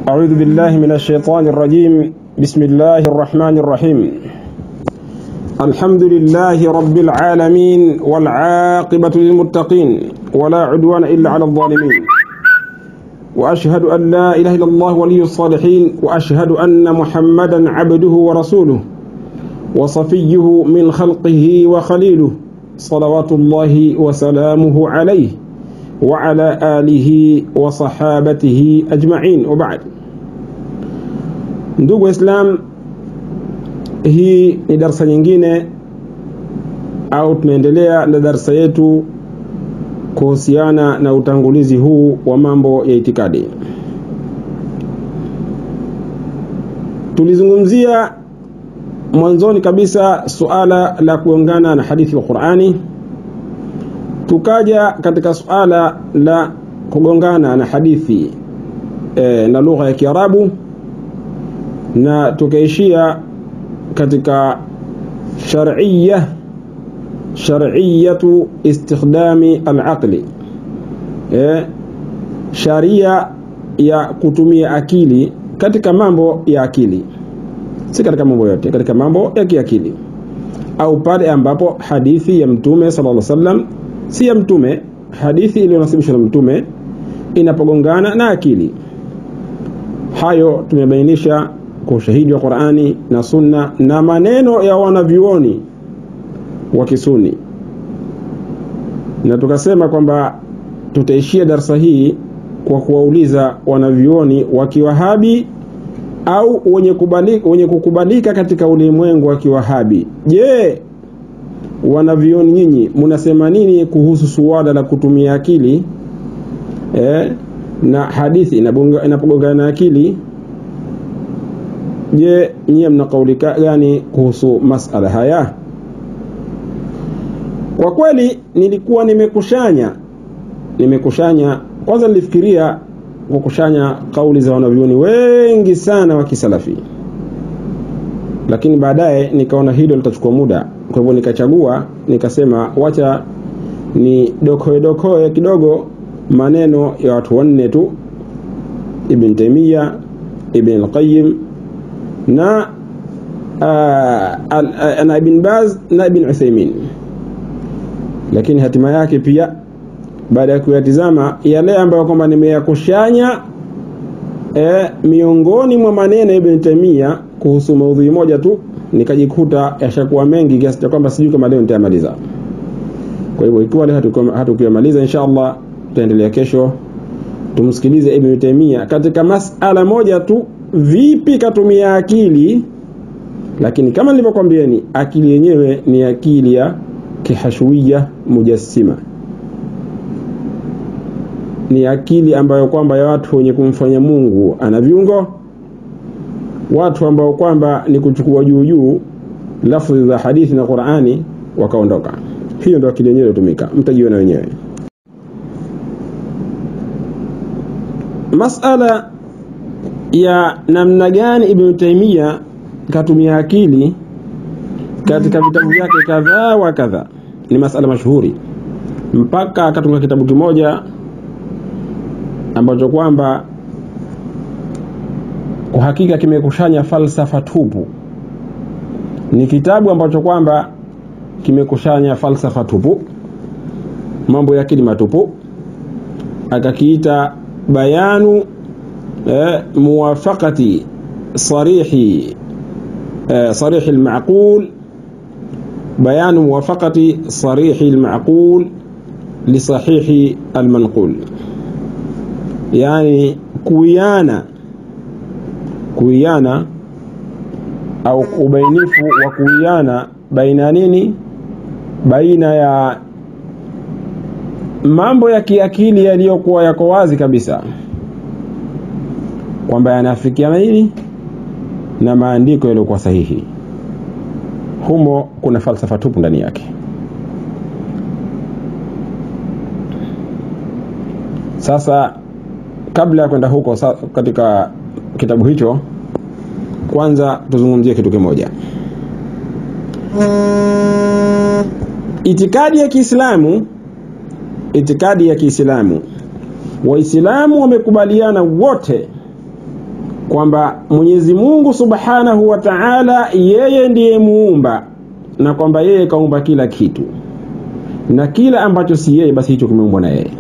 أعوذ بالله من الشيطان الرجيم بسم الله الرحمن الرحيم الحمد لله رب العالمين والعاقبة للمتقين ولا عدوان إلا على الظالمين وأشهد أن لا إله إلا الله ولي الصالحين وأشهد أن محمدا عبده ورسوله وصفيه من خلقه وخليله صلوات الله وسلامه عليه وعلى آله وصحابته أجمعين وبعد ndugu Waislam, hii ni darsa nyingine au tunaendelea na darsa yetu kuhusiana na utangulizi huu wa mambo ya itikadi. Tulizungumzia mwanzoni kabisa suala la kuungana na hadithi ya Qur'ani, tukaja katika suala la kugongana na hadithi e, na lugha ya Kiarabu na tukaishia katika shar'iyya shar'iyyatu istikhdami al-aqli e, sharia ya kutumia akili katika mambo ya akili si katika mambo yote katika mambo ya kiakili au pale ambapo hadithi ya mtume sallallahu alaihi wasallam si ya mtume hadithi iliyonasibishwa na mtume inapogongana na akili hayo tumebainisha kwa ushahidi wa Qur'ani na Sunna na maneno ya wanavyuoni wa Kisuni, na tukasema kwamba tutaishia darsa hii kwa kuwauliza wanavyuoni wa Kiwahabi au wenye kubalika, wenye kukubalika katika ulimwengu wa Kiwahabi. Je, wanavyuoni nyinyi mnasema nini kuhusu suala la kutumia akili eh, na hadithi inapogongana na akili Je, nyie mna kauli gani kuhusu masala haya? Kwa kweli nilikuwa nimekushanya nimekushanya, kwanza nilifikiria kukushanya kauli za wanavyuoni wengi sana wa kisalafi, lakini baadaye nikaona hilo litachukua muda, kwa hivyo nikachagua nikasema, wacha ni dokoe dokoe kidogo maneno ya watu wanne tu, Ibn Taymiyyah, Ibn al-Qayyim na uh, na Ibn Baz na Ibn Uthaymeen, lakini hatima yake pia baada ya kuyatizama yale ambayo kwamba nimeyakushanya e, miongoni mwa maneno ya Ibn Taymiyyah kuhusu maudhui moja tu nikajikuta yashakuwa mengi kiasi cha kwamba sijui kama leo nitayamaliza. Kwa hivyo ikiwa leo hatukuyamaliza, insha Allah tutaendelea kesho. Tumsikilize Ibn Taymiyyah katika masala moja tu vipi katumia akili, lakini kama nilivyokwambieni, akili yenyewe ni akili ya kihashwiya mujassima, ni akili ambayo kwamba ya watu wenye kumfanya Mungu ana viungo, watu ambao kwamba ni kuchukua juu juu lafzi za hadithi na Qur'ani wakaondoka. Hiyo ndio akili yenyewe iliyotumika, mtajiona wenyewe. Masala ya namna gani Ibn Taymiyyah katumia akili katika vitabu vyake kadhaa wa kadhaa ni masala mashuhuri, mpaka akatunga kitabu kimoja ambacho kwamba kwa hakika kimekushanya falsafa tupu. Ni kitabu ambacho kwamba kimekushanya falsafa tupu, mambo ya akili matupu, akakiita bayanu موافقة صريح صريح المعقول بيان موافقة صريح المعقول لصحيح المنقول يعني كويانا كويانا au ubainifu wa kuiana baina nini baina ya mambo ya kiakili yaliyokuwa yako wazi kabisa kwamba yanafikiana nini na maandiko yaliyokuwa sahihi. Humo kuna falsafa tupu ndani yake. Sasa kabla ya kwenda huko katika kitabu hicho, kwanza tuzungumzie kitu kimoja. Itikadi ya Kiislamu, itikadi ya Kiislamu, Waislamu wamekubaliana wote kwamba Mwenyezi Mungu Subhanahu wa Ta'ala yeye ndiye muumba na kwamba yeye kaumba kila kitu na kila ambacho si yeye basi hicho kimeumbwa na yeye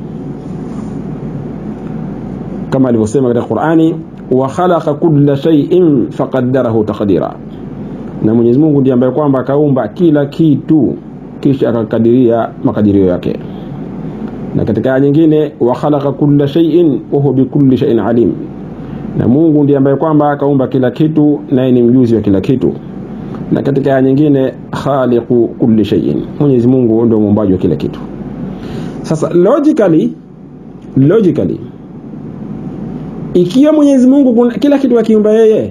kama alivyosema katika Qur'ani wa khalaqa kulla shay'in faqaddarahu taqdira na Mwenyezi Mungu ndiye ambaye kwamba akaumba kila kitu kisha akakadiria makadirio yake na katika aya nyingine wa khalaqa kulla shay'in wa huwa bikulli shay'in alim na Mungu ndiye ambaye kwamba akaumba kila kitu naye ni mjuzi wa kila kitu na katika aya nyingine khaliqu kulli shay'in Mwenyezi Mungu ndio muumbaji wa kila kitu sasa logically logically ikiwa Mwenyezi Mungu kuna kila kitu akiumba yeye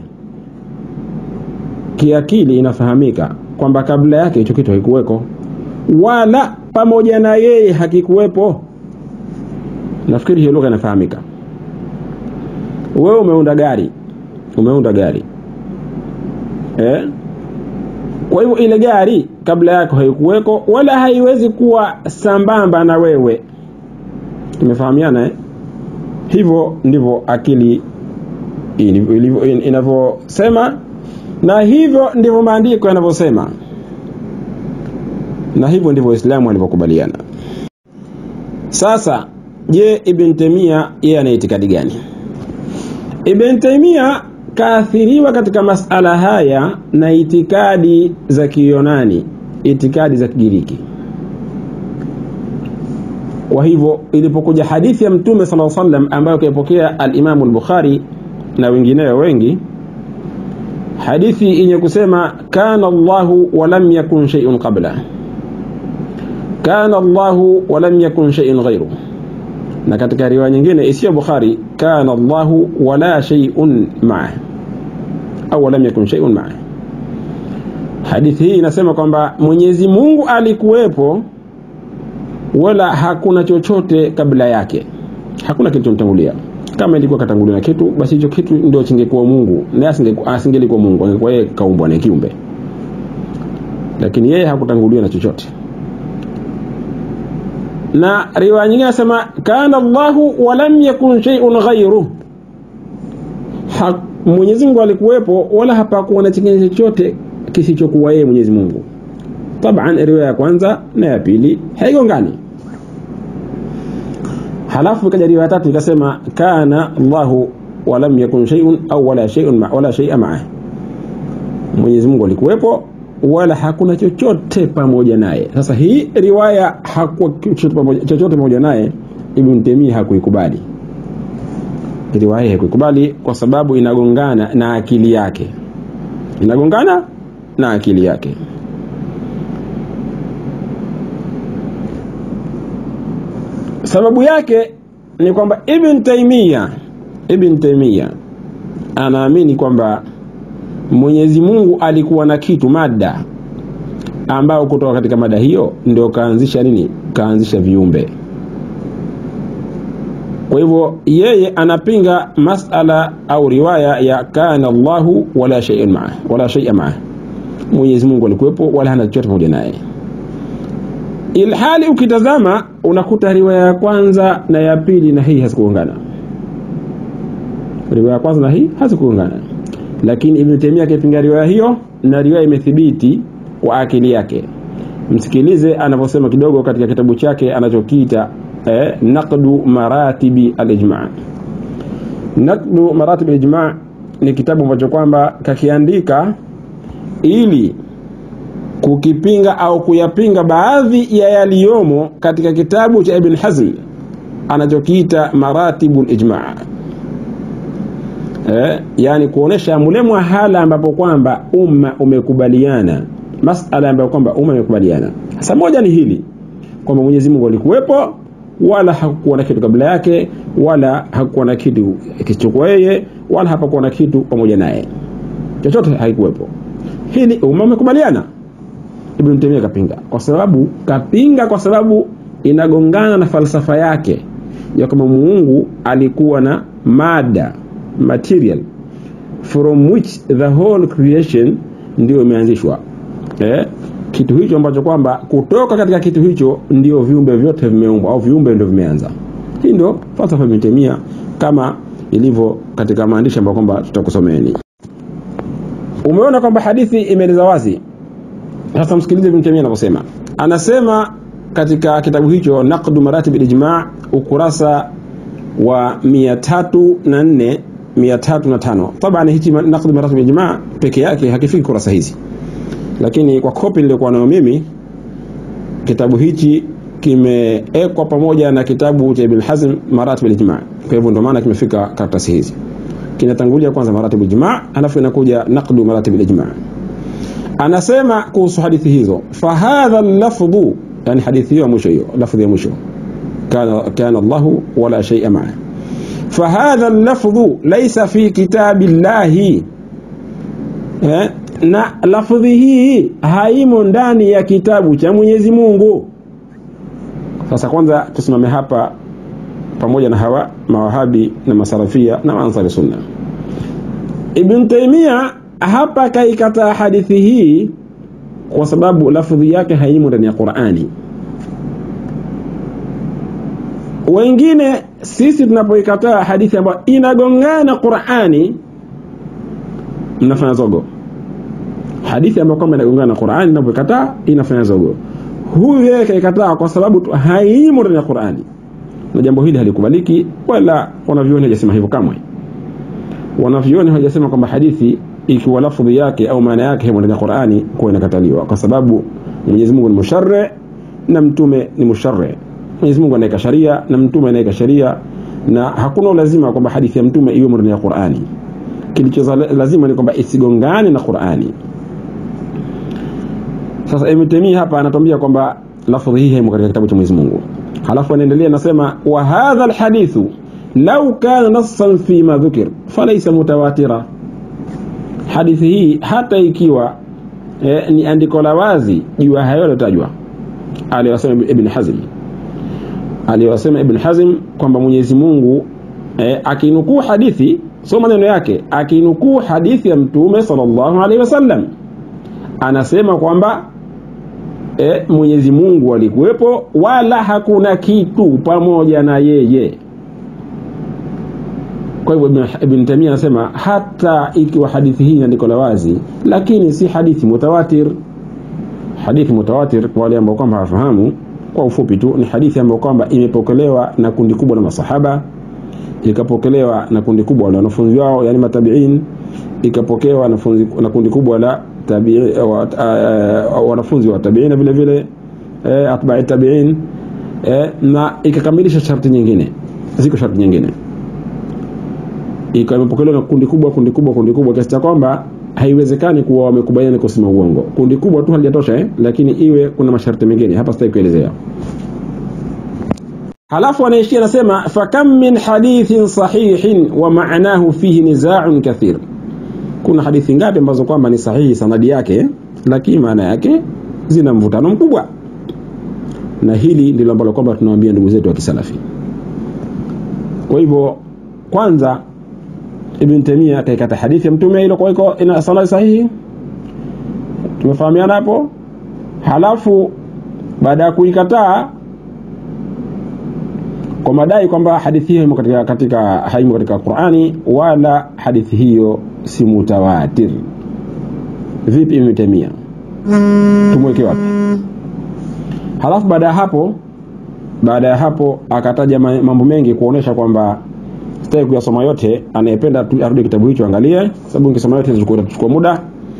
kiakili inafahamika kwamba kabla yake hicho kitu hakikuweko wala pamoja na yeye hakikuwepo nafikiri hiyo lugha inafahamika wewe umeunda gari umeunda gari eh? kwa hivyo ile gari kabla yako haikuweko wala haiwezi kuwa sambamba na wewe tumefahamiana eh? hivyo ndivyo akili inavyosema na hivyo ndivyo maandiko yanavyosema na hivyo ndivyo Waislamu walivyokubaliana. Sasa je, Ibn Taymiyyah yeye ana itikadi gani? Ibn Taymiyyah kaathiriwa katika masala haya na itikadi za Kiyunani, itikadi za Kigiriki. Kwa hivyo ilipokuja hadithi ya Mtume sallallahu alaihi wasallam ambayo kaipokea al-Imam al-Bukhari na wengineo wengi, hadithi yenye kusema kana Allahu wa lam yakun shay'un qabla kana Allahu wa lam yakun shay'un ghayru, na katika riwaya nyingine isiyo Bukhari kana Allahu wa la shay'un ma'a au lam yakun shay'un ma'a. Hadithi hii inasema kwamba Mwenyezi Mungu alikuwepo wala hakuna chochote kabla yake, hakuna kilichomtangulia. Kama ilikuwa katangulia na kitu, basi hicho kitu ndio chingekuwa Mungu, na asingelikuwa Mungu, angekuwa yeye kaumbwa na kiumbe, lakini yeye hakutanguliwa na chochote na riwaya nyingine nasema kana Allahu wa lam yakun shay'un ghayru, Mwenyezi Mungu alikuwepo wala hapakuwa na kingine chochote kisichokuwa yeye Mwenyezi Mungu. Taban, riwaya ya kwanza na ya pili haigongani. Halafu ikaja riwaya tatu ikasema kana Allahu wa lam yakun shay'un au wala shay'un ma wala shay'a ma'a, Mwenyezi Mungu alikuwepo wala hakuna chochote pamoja naye. Sasa hii riwaya hakuwa chochote pamoja naye, Ibn Taymiyyah hakuikubali riwaya, hakuikubali kwa sababu inagongana na akili yake, inagongana na akili yake. Sababu yake ni kwamba Ibn Taymiyyah Ibn Taymiyyah anaamini kwamba Mwenyezi Mungu alikuwa na kitu mada ambao kutoka katika mada hiyo ndio kaanzisha nini? Kaanzisha viumbe. Kwa hivyo yeye anapinga masala au riwaya ya kana Allahu wala shay'un ma'a wala shay'a ma'a, Mwenyezi Mungu alikuwepo wala hana chochote pamoja naye, ilhali ukitazama unakuta riwaya ya kwanza na ya pili na hii hazikuungana. Riwaya ya kwanza na hii hazikuungana lakini Ibn Taymiyyah akipinga riwaya hiyo na riwaya imethibiti kwa akili yake. Msikilize anavyosema kidogo katika kitabu chake anachokiita eh, naqdu maratibi al-ijma. Naqdu maratib al-ijma ni kitabu ambacho kwamba kakiandika ili kukipinga au kuyapinga baadhi ya yaliyomo katika kitabu cha Ibn Hazm anachokiita maratibu al-ijma eh, yani kuonesha mule mwahala ambapo kwamba umma umekubaliana masala ambayo kwamba umma umekubaliana. Sasa moja ni hili kwamba Mwenyezi Mungu alikuwepo wala hakukuwa na kitu kabla yake wala hakukuwa na kitu kisichokuwa yeye wala hapakuwa na kitu pamoja naye, chochote haikuwepo. Hili umma umekubaliana. Ibn Taymiyyah kapinga kwa sababu kapinga kwa sababu inagongana na falsafa yake ya kwamba Mungu alikuwa na mada material from which the whole creation ndio imeanzishwa eh? kitu hicho ambacho kwamba kutoka katika kitu hicho ndio viumbe vyote vimeumbwa au viumbe ndio vimeanza. Hii ndio falsafa ya Ibn Taymiyyah kama ilivyo katika maandishi ambayo kwamba tutakusomeni. Umeona kwamba hadithi imeeleza wazi. Sasa msikilize Ibn Taymiyyah anavyosema, anasema katika kitabu hicho Naqdu Maratib al-Ijma' ukurasa wa 304 305. Taban hichi Naqdu Maratib al-Ijma' peke yake hakifiki kurasa hizi, lakini kwa kopi niliyokuwa nayo mimi kitabu hichi kimeekwa pamoja na kitabu cha Ibn Hazm Maratib al-Ijma'. Kwa hivyo ndio maana kimefika karatasi hizi. Kinatangulia kwanza Maratib al-Ijma', alafu inakuja Naqdu Maratib al-Ijma'. Anasema kuhusu hadithi hizo, fahadha lafdhu, yani hadithi hiyo ya mwisho hiyo, lafdhi ya mwisho, kana kana Allahu wala shay'a ma'a. Fahadha lafdhu laysa fi kitabillahi eh, na lafdhi hii haimo ndani ya kitabu cha Mwenyezi Mungu. Sasa kwanza tusimame hapa pamoja na hawa mawahabi na masalafia na ansari sunna. Ibn Taymiyyah hapa kaikataa hadithi hii kwa sababu lafdhi yake haimo ndani ya Qur'ani. Wengine sisi tunapoikataa hadithi ambayo inagongana Qur'ani, mnafanya zogo. Hadithi ambayo kwamba inagongana na Qur'ani, tunapoikataa inafanya zogo. Huyu yeye kaikataa kwa sababu tu haimo ndani ya Qur'ani, na jambo hili halikubaliki, wala wanavyuoni hajasema hivyo kamwe. Wanavyuoni hajasema kwamba hadithi ikiwa lafdhi yake au maana yake himo ndani ya Qur'ani kwa inakataliwa, kwa sababu Mwenyezi Mungu ni musharri na mtume ni musharri. Mwenyezi Mungu anaweka sharia na mtume anaweka sharia, na hakuna lazima kwamba hadithi ya mtume iwe ndani ya Qur'ani. Kilicho lazima ni kwamba isigongane na Qur'ani. Sasa Ibn Taymiyyah hapa anatuambia kwamba lafdhi hii haimo katika kitabu cha Mwenyezi Mungu. Halafu anaendelea anasema, wa hadha alhadithu law kana nassan fi ma dhukir falaysa mutawatira hadithi hii hata ikiwa eh, ni andiko la wazi juu ya hayo yaliyotajwa aliyosema Ibn Hazm aliyosema Ibn Hazm kwamba Mwenyezi Mungu eh, akinukuu hadithi sio maneno yake, akinukuu hadithi ya Mtume sallallahu alaihi wasallam anasema kwamba eh, Mwenyezi Mungu alikuwepo wala hakuna kitu pamoja na yeye. Kwa hivyo Ibn Taymiyyah anasema hata ikiwa hadithi hii andiko la wazi, lakini si hadithi mutawatir. Hadithi mutawatir kwa wale ambao kwamba hawafahamu, kwa ufupi tu, ni hadithi ambayo kwamba imepokelewa na kundi kubwa la masahaba, ikapokelewa na kundi kubwa la wanafunzi wao, yani matabiin, ikapokewa na kundi kubwa la tabi'i wanafunzi wa tabiina vile vile eh, atba'i tabiin eh, na ikakamilisha sharti nyingine, ziko sharti nyingine ikawa imepokelewa na kundi kubwa kundi kubwa kundi kubwa kiasi cha kwamba haiwezekani kuwa wamekubaliana kusema uongo. Kundi kubwa tu halijatosha eh? Lakini iwe kuna masharti mengine hapa sitaki kuelezea. Halafu anaishia anasema, fakam min hadithin sahihin wa ma'nahu fihi nizaa'un kathir, kuna hadithi ngapi ambazo kwamba ni sahihi sanadi yake, lakini maana yake zina mvutano mkubwa. Na hili ndilo ambalo kwamba tunawaambia ndugu zetu wa kisalafi. Kwa hivyo kwanza Ibn Taymiyyah akaikata hadithi ya mtume ile kwa iko ina sanad sahihi, tumefahamiana hapo. Halafu baada ya kuikataa kwa madai kwamba hadithi hiyo katika, katika haimo katika Qur'ani wala hadithi hiyo si mutawatir. Vipi Ibn Taymiyyah, tumweke wapi? Halafu baada ya hapo baada ya hapo akataja mambo mengi kuonesha kwamba sitaki kuyasoma yote. Anayependa arudi kitabu hicho angalie, sababu nikisoma yote itachukua muda.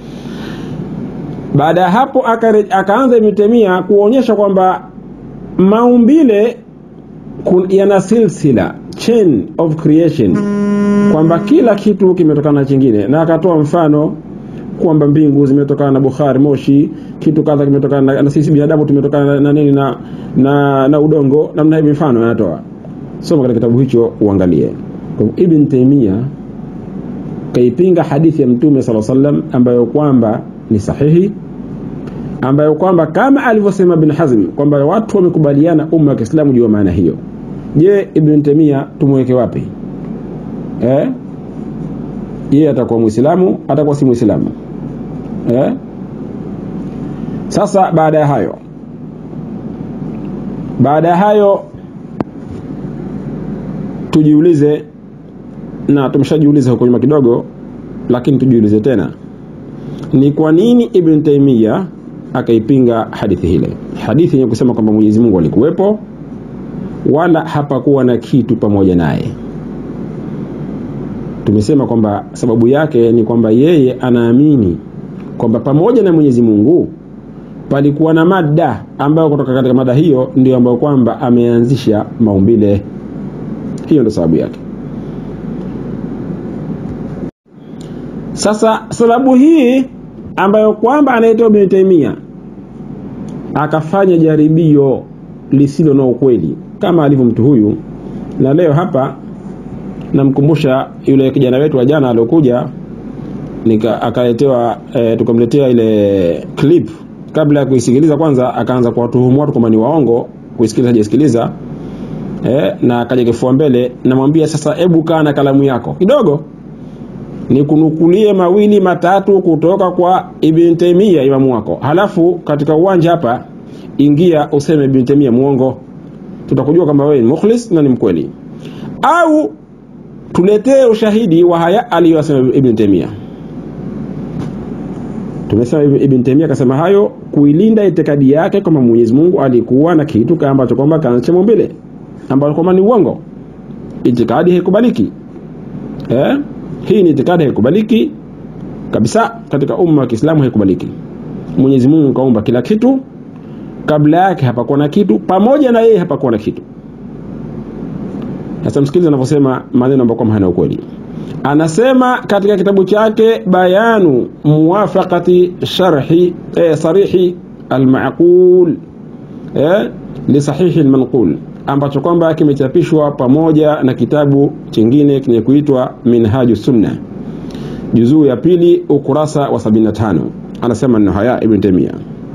Baada ya hapo akaanza Ibn Taymiyyah kuonyesha kwamba maumbile yana silsila chain of creation, kwamba kila kitu kimetokana na chingine, na akatoa mfano kwamba mbingu zimetokana na bukhari moshi, kitu kadha kimetokana na, na sisi binadamu tumetokana na, na nini na, na, na udongo, namna hivi mfano anatoa. Soma katika kitabu hicho uangalie. Kwa Ibn Taymiyyah kaipinga hadithi ya Mtume sala sallam ambayo kwamba ni sahihi, ambayo kwamba kama alivyosema Ibn Hazm kwamba watu wamekubaliana umma wa Kiislamu juu ya maana hiyo. Je, Ibn Taymiyyah tumweke wapi? Eh, yeye atakuwa Muislamu, atakuwa si Muislamu? Eh, sasa baada ya hayo baada ya hayo tujiulize na tumeshajiuliza huko nyuma kidogo lakini tujiulize tena ni kwa nini ibn taimia akaipinga hadithi hile hadithi yenye kusema kwamba mwenyezi mungu alikuwepo wala hapakuwa na kitu pamoja naye tumesema kwamba sababu yake ni kwamba yeye anaamini kwamba pamoja na mwenyezi mungu palikuwa na mada ambayo kutoka katika mada hiyo ndio ambayo kwamba ameanzisha maumbile hiyo ndio sababu yake sasa sababu hii ambayo kwamba anaitwa Ibn Taymiyyah akafanya jaribio lisilo na ukweli kama alivyo mtu huyu na leo hapa namkumbusha yule kijana wetu wa jana aliokuja nika akaletewa e, tukamletea ile clip kabla ya kuisikiliza kwanza akaanza kuwatuhumu watu kwamba ni waongo kuisikiliza hajasikiliza e, na akaja kifua mbele namwambia sasa hebu kaa na kalamu yako kidogo nikunukulie mawili matatu kutoka kwa Ibn Taymiyyah imamu wako halafu katika uwanja hapa ingia useme Ibn Taymiyyah muongo tutakujua kama wewe ni mukhlis na ni mkweli au tuletee ushahidi wa haya aliyosema Ibn Taymiyyah tumesema Ibn Taymiyyah akasema hayo kuilinda itikadi yake kwamba Mwenyezi Mungu alikuwa na kitu kama ambacho kwamba kaanza maumbile ambacho kwamba ni uongo itikadi haikubaliki eh hii ni itikadi haikubaliki kabisa katika umma wa Kiislamu haikubaliki Mwenyezi Mungu kaumba kila kitu kabla yake hapakuwa na kitu pamoja na yeye hapakuwa na kitu sasa msikilize anavyosema maneno ambayo kwamba hana ukweli anasema katika kitabu chake bayanu muwafaqati sharhi eh, sarihi almaqul eh, li sahihi almanqul ambacho kwamba kimechapishwa pamoja na kitabu chingine kenye kuitwa minhaju sunna juzuu ya pili ukurasa wa 75 anasema neno haya ibn taymiya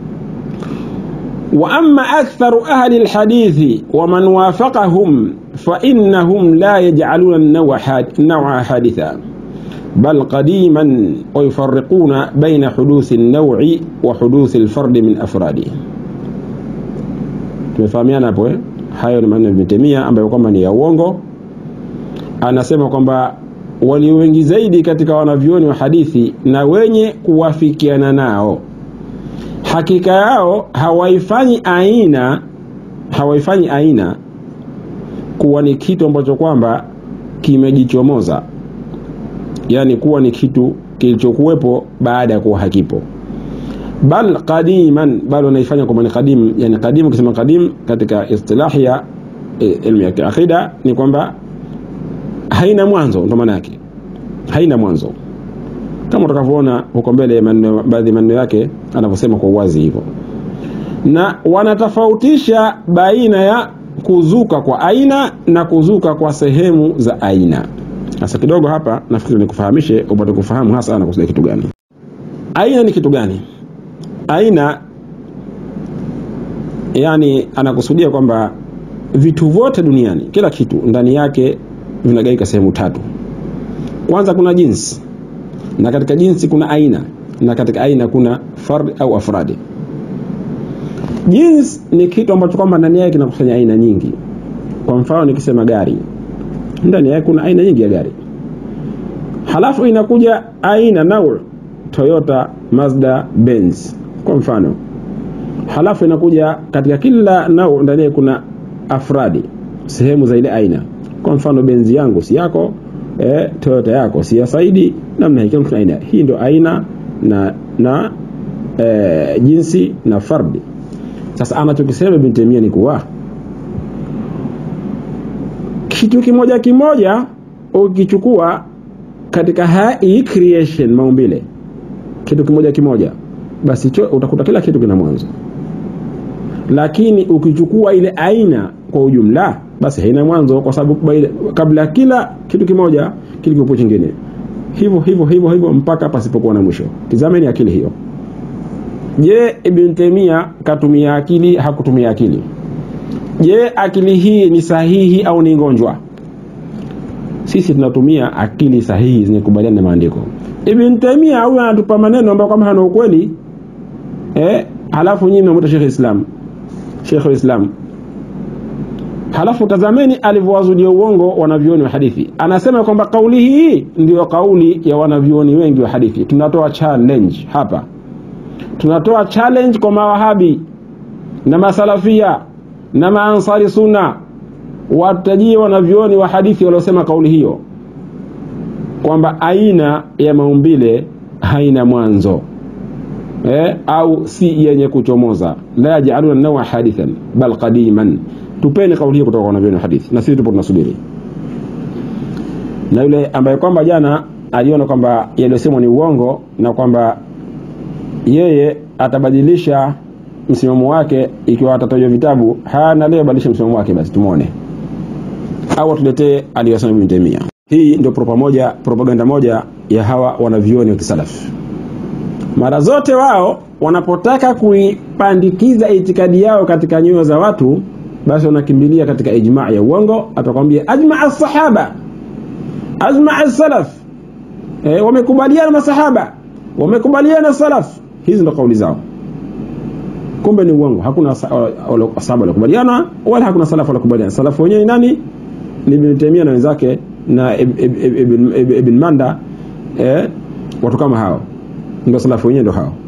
واما اكثر اهل الحديث ومن وافقهم فانهم لا يجعلون النوع النوع حادثا بل قديما ويفرقون بين حدوث النوع وحدوث الفرد من افراده tumefahamiana hapo eh? hayo ni maneno ya Ibn Taymiyyah ambayo kwamba ni ya uongo anasema kwamba walio wengi zaidi katika wanavyoni wa hadithi na wenye kuwafikiana nao hakika yao hawaifanyi aina hawaifanyi aina kuwa ni kitu ambacho kwamba kimejichomoza yani kuwa ni kitu kilichokuwepo baada ya kuwa hakipo bal qadiman bal wanaifanya kwamba ni qadim yani qadim ukisema qadim katika istilahi ya ilmu ya akida ni kwamba haina mwanzo ndo maana yake haina mwanzo kama utakavyoona huko mbele baadhi ya maneno yake anavyosema kwa uwazi hivyo na wanatofautisha baina ya kuzuka kwa aina na kuzuka kwa sehemu za aina sasa kidogo hapa nafikiri nikufahamishe upate kufahamu hasa anakusudia kitu gani aina ni kitu gani aina yani anakusudia kwamba vitu vyote duniani kila kitu ndani yake vinagaika sehemu tatu kwanza kuna jinsi na katika jinsi kuna aina na katika aina kuna fard au afradi jins ni kitu ambacho kwamba ndani yake kinakusanya aina nyingi kwa mfano nikisema gari ndani yake kuna aina nyingi ya gari halafu inakuja aina naur toyota mazda benz kwa mfano halafu inakuja katika kila nau ndani yake kuna afradi sehemu za ile aina kwa mfano benzi yangu si yako eh, toyota yako si ya saidi namna hii kuna aina hii ndio aina na na eh, jinsi na fardi sasa anachokisema Ibn Taymiyyah ni kuwa kitu kimoja kimoja ukichukua katika hii creation maumbile kitu kimoja kimoja basi cho, utakuta kila kitu kina mwanzo lakini ukichukua ile aina kwa ujumla basi haina mwanzo kwa sababu kabla kila kitu kimoja kilikuwepo chingine hivyo hivyo hivyo hivyo mpaka pasipokuwa na mwisho tizameni akili hiyo je ibn Taymiyyah katumia akili hakutumia akili je akili hii ni sahihi au ni ngonjwa sisi tunatumia akili sahihi zenye kubaliana na maandiko ibn Taymiyyah huyu anatupa maneno ambayo kama hana ukweli eh halafu nyinyi mnamuita Sheikh Islam Sheikh Islam halafu tazameni alivyowazulia uongo wanavyuoni wa hadithi anasema kwamba kauli hii ndiyo kauli ya wanavyuoni wengi wa hadithi tunatoa challenge hapa tunatoa challenge kwa mawahabi na masalafia na maansari sunna watajie wanavyuoni wa hadithi waliosema kauli hiyo kwamba aina ya maumbile haina mwanzo eh, au si yenye kuchomoza la yajaluna nawa hadithan bal qadiman tupeni kauli hiyo kutoka kwa wanavyuoni wa hadithi na sisi tupo tunasubiri na yule ambaye kwamba jana aliona kwamba yaliyosemwa ni uongo na kwamba yeye atabadilisha msimamo wake ikiwa atatajwa vitabu hana leo badilisha msimamo wake basi tumwone au atuletee aliyosema Ibn Taymiyyah hii ndio propa moja, propaganda moja ya hawa wanavyuoni wa kisalafu mara zote wao wanapotaka kuipandikiza itikadi yao katika nyoyo za watu basi wanakimbilia katika ijmaa ya uongo atakwambia ajmaa sahaba ajmaa salaf e, wamekubaliana masahaba wamekubaliana salaf hizi ndo kauli zao kumbe ni uongo hakuna sahaba walikubaliana wala hakuna salaf walikubaliana salafu wenyewe ni nani ni Ibn Taymiyyah na wenzake na Ibn Manda eh, watu kama hao ndio salafu wenyewe ndio hao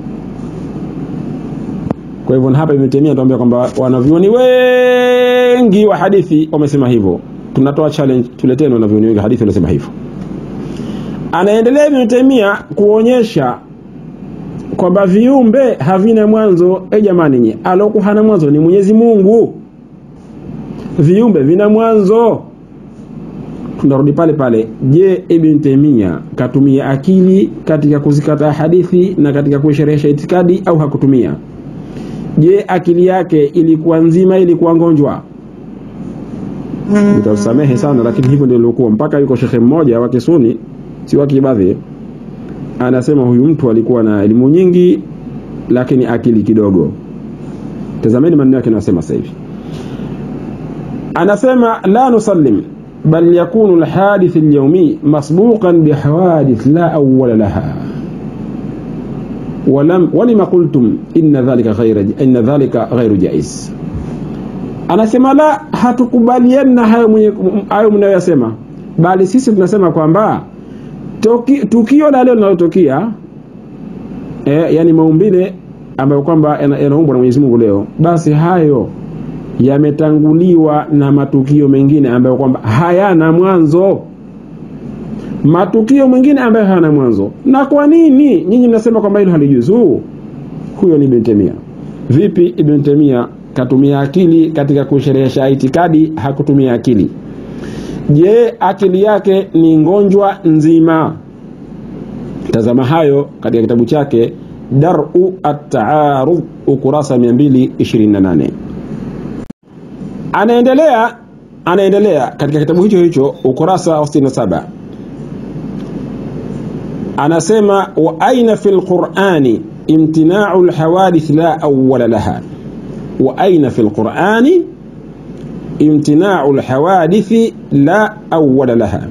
kwa hivyo hapa Ibn Taymiyyah anatuambia kwamba wanavyuoni wengi wa hadithi wamesema hivyo tunatoa challenge tuleteni wanavyuoni wengi hadithi wamesema hivyo anaendelea Ibn Taymiyyah kuonyesha kwamba viumbe havina mwanzo e jamani nye aloku hana mwanzo ni Mwenyezi Mungu viumbe vina mwanzo tunarudi pale pale je Ibn Taymiyyah katumia akili katika kuzikataa hadithi na katika kuisherehesha itikadi au hakutumia je akili yake ilikuwa nzima ilikuwa ngonjwa nitasamehe sana lakini hivyo ndio ilikuwa mpaka yuko shekhe mmoja wa Kisuni si wa Kibadhi anasema huyu mtu alikuwa na elimu nyingi lakini akili kidogo tazameni maneno yake anasema sasa hivi anasema la nusallim bal yakunu alhadith alyawmi masbuqan bihawadith la awwala laha ولم ولما قلتم ان ذلك غير ان ذلك غير جائز anasema la hatukubaliani na hayo hayo mnayoyasema bali sisi tunasema kwamba tukio la leo linalotokea e, yani maumbile ambayo kwamba yanaumbwa na Mwenyezi Mungu leo basi hayo yametanguliwa na matukio mengine ambayo kwamba hayana mwanzo matukio mengine ambayo hayana mwanzo na kwa nini nyinyi mnasema kwamba hilo halijuzu huyo ni Ibn Taymiyyah vipi Ibn Taymiyyah katumia akili katika kusherehesha itikadi hakutumia akili je akili yake ni ngonjwa nzima tazama hayo katika kitabu chake daru at-taarud ukurasa 228 anaendelea anaendelea katika kitabu hicho hicho ukurasa wa 67 anasema wa aina fi lqurani imtinau lhawadith la awala laha wa aina fi lqurani imtinau lhawadithi la awala laha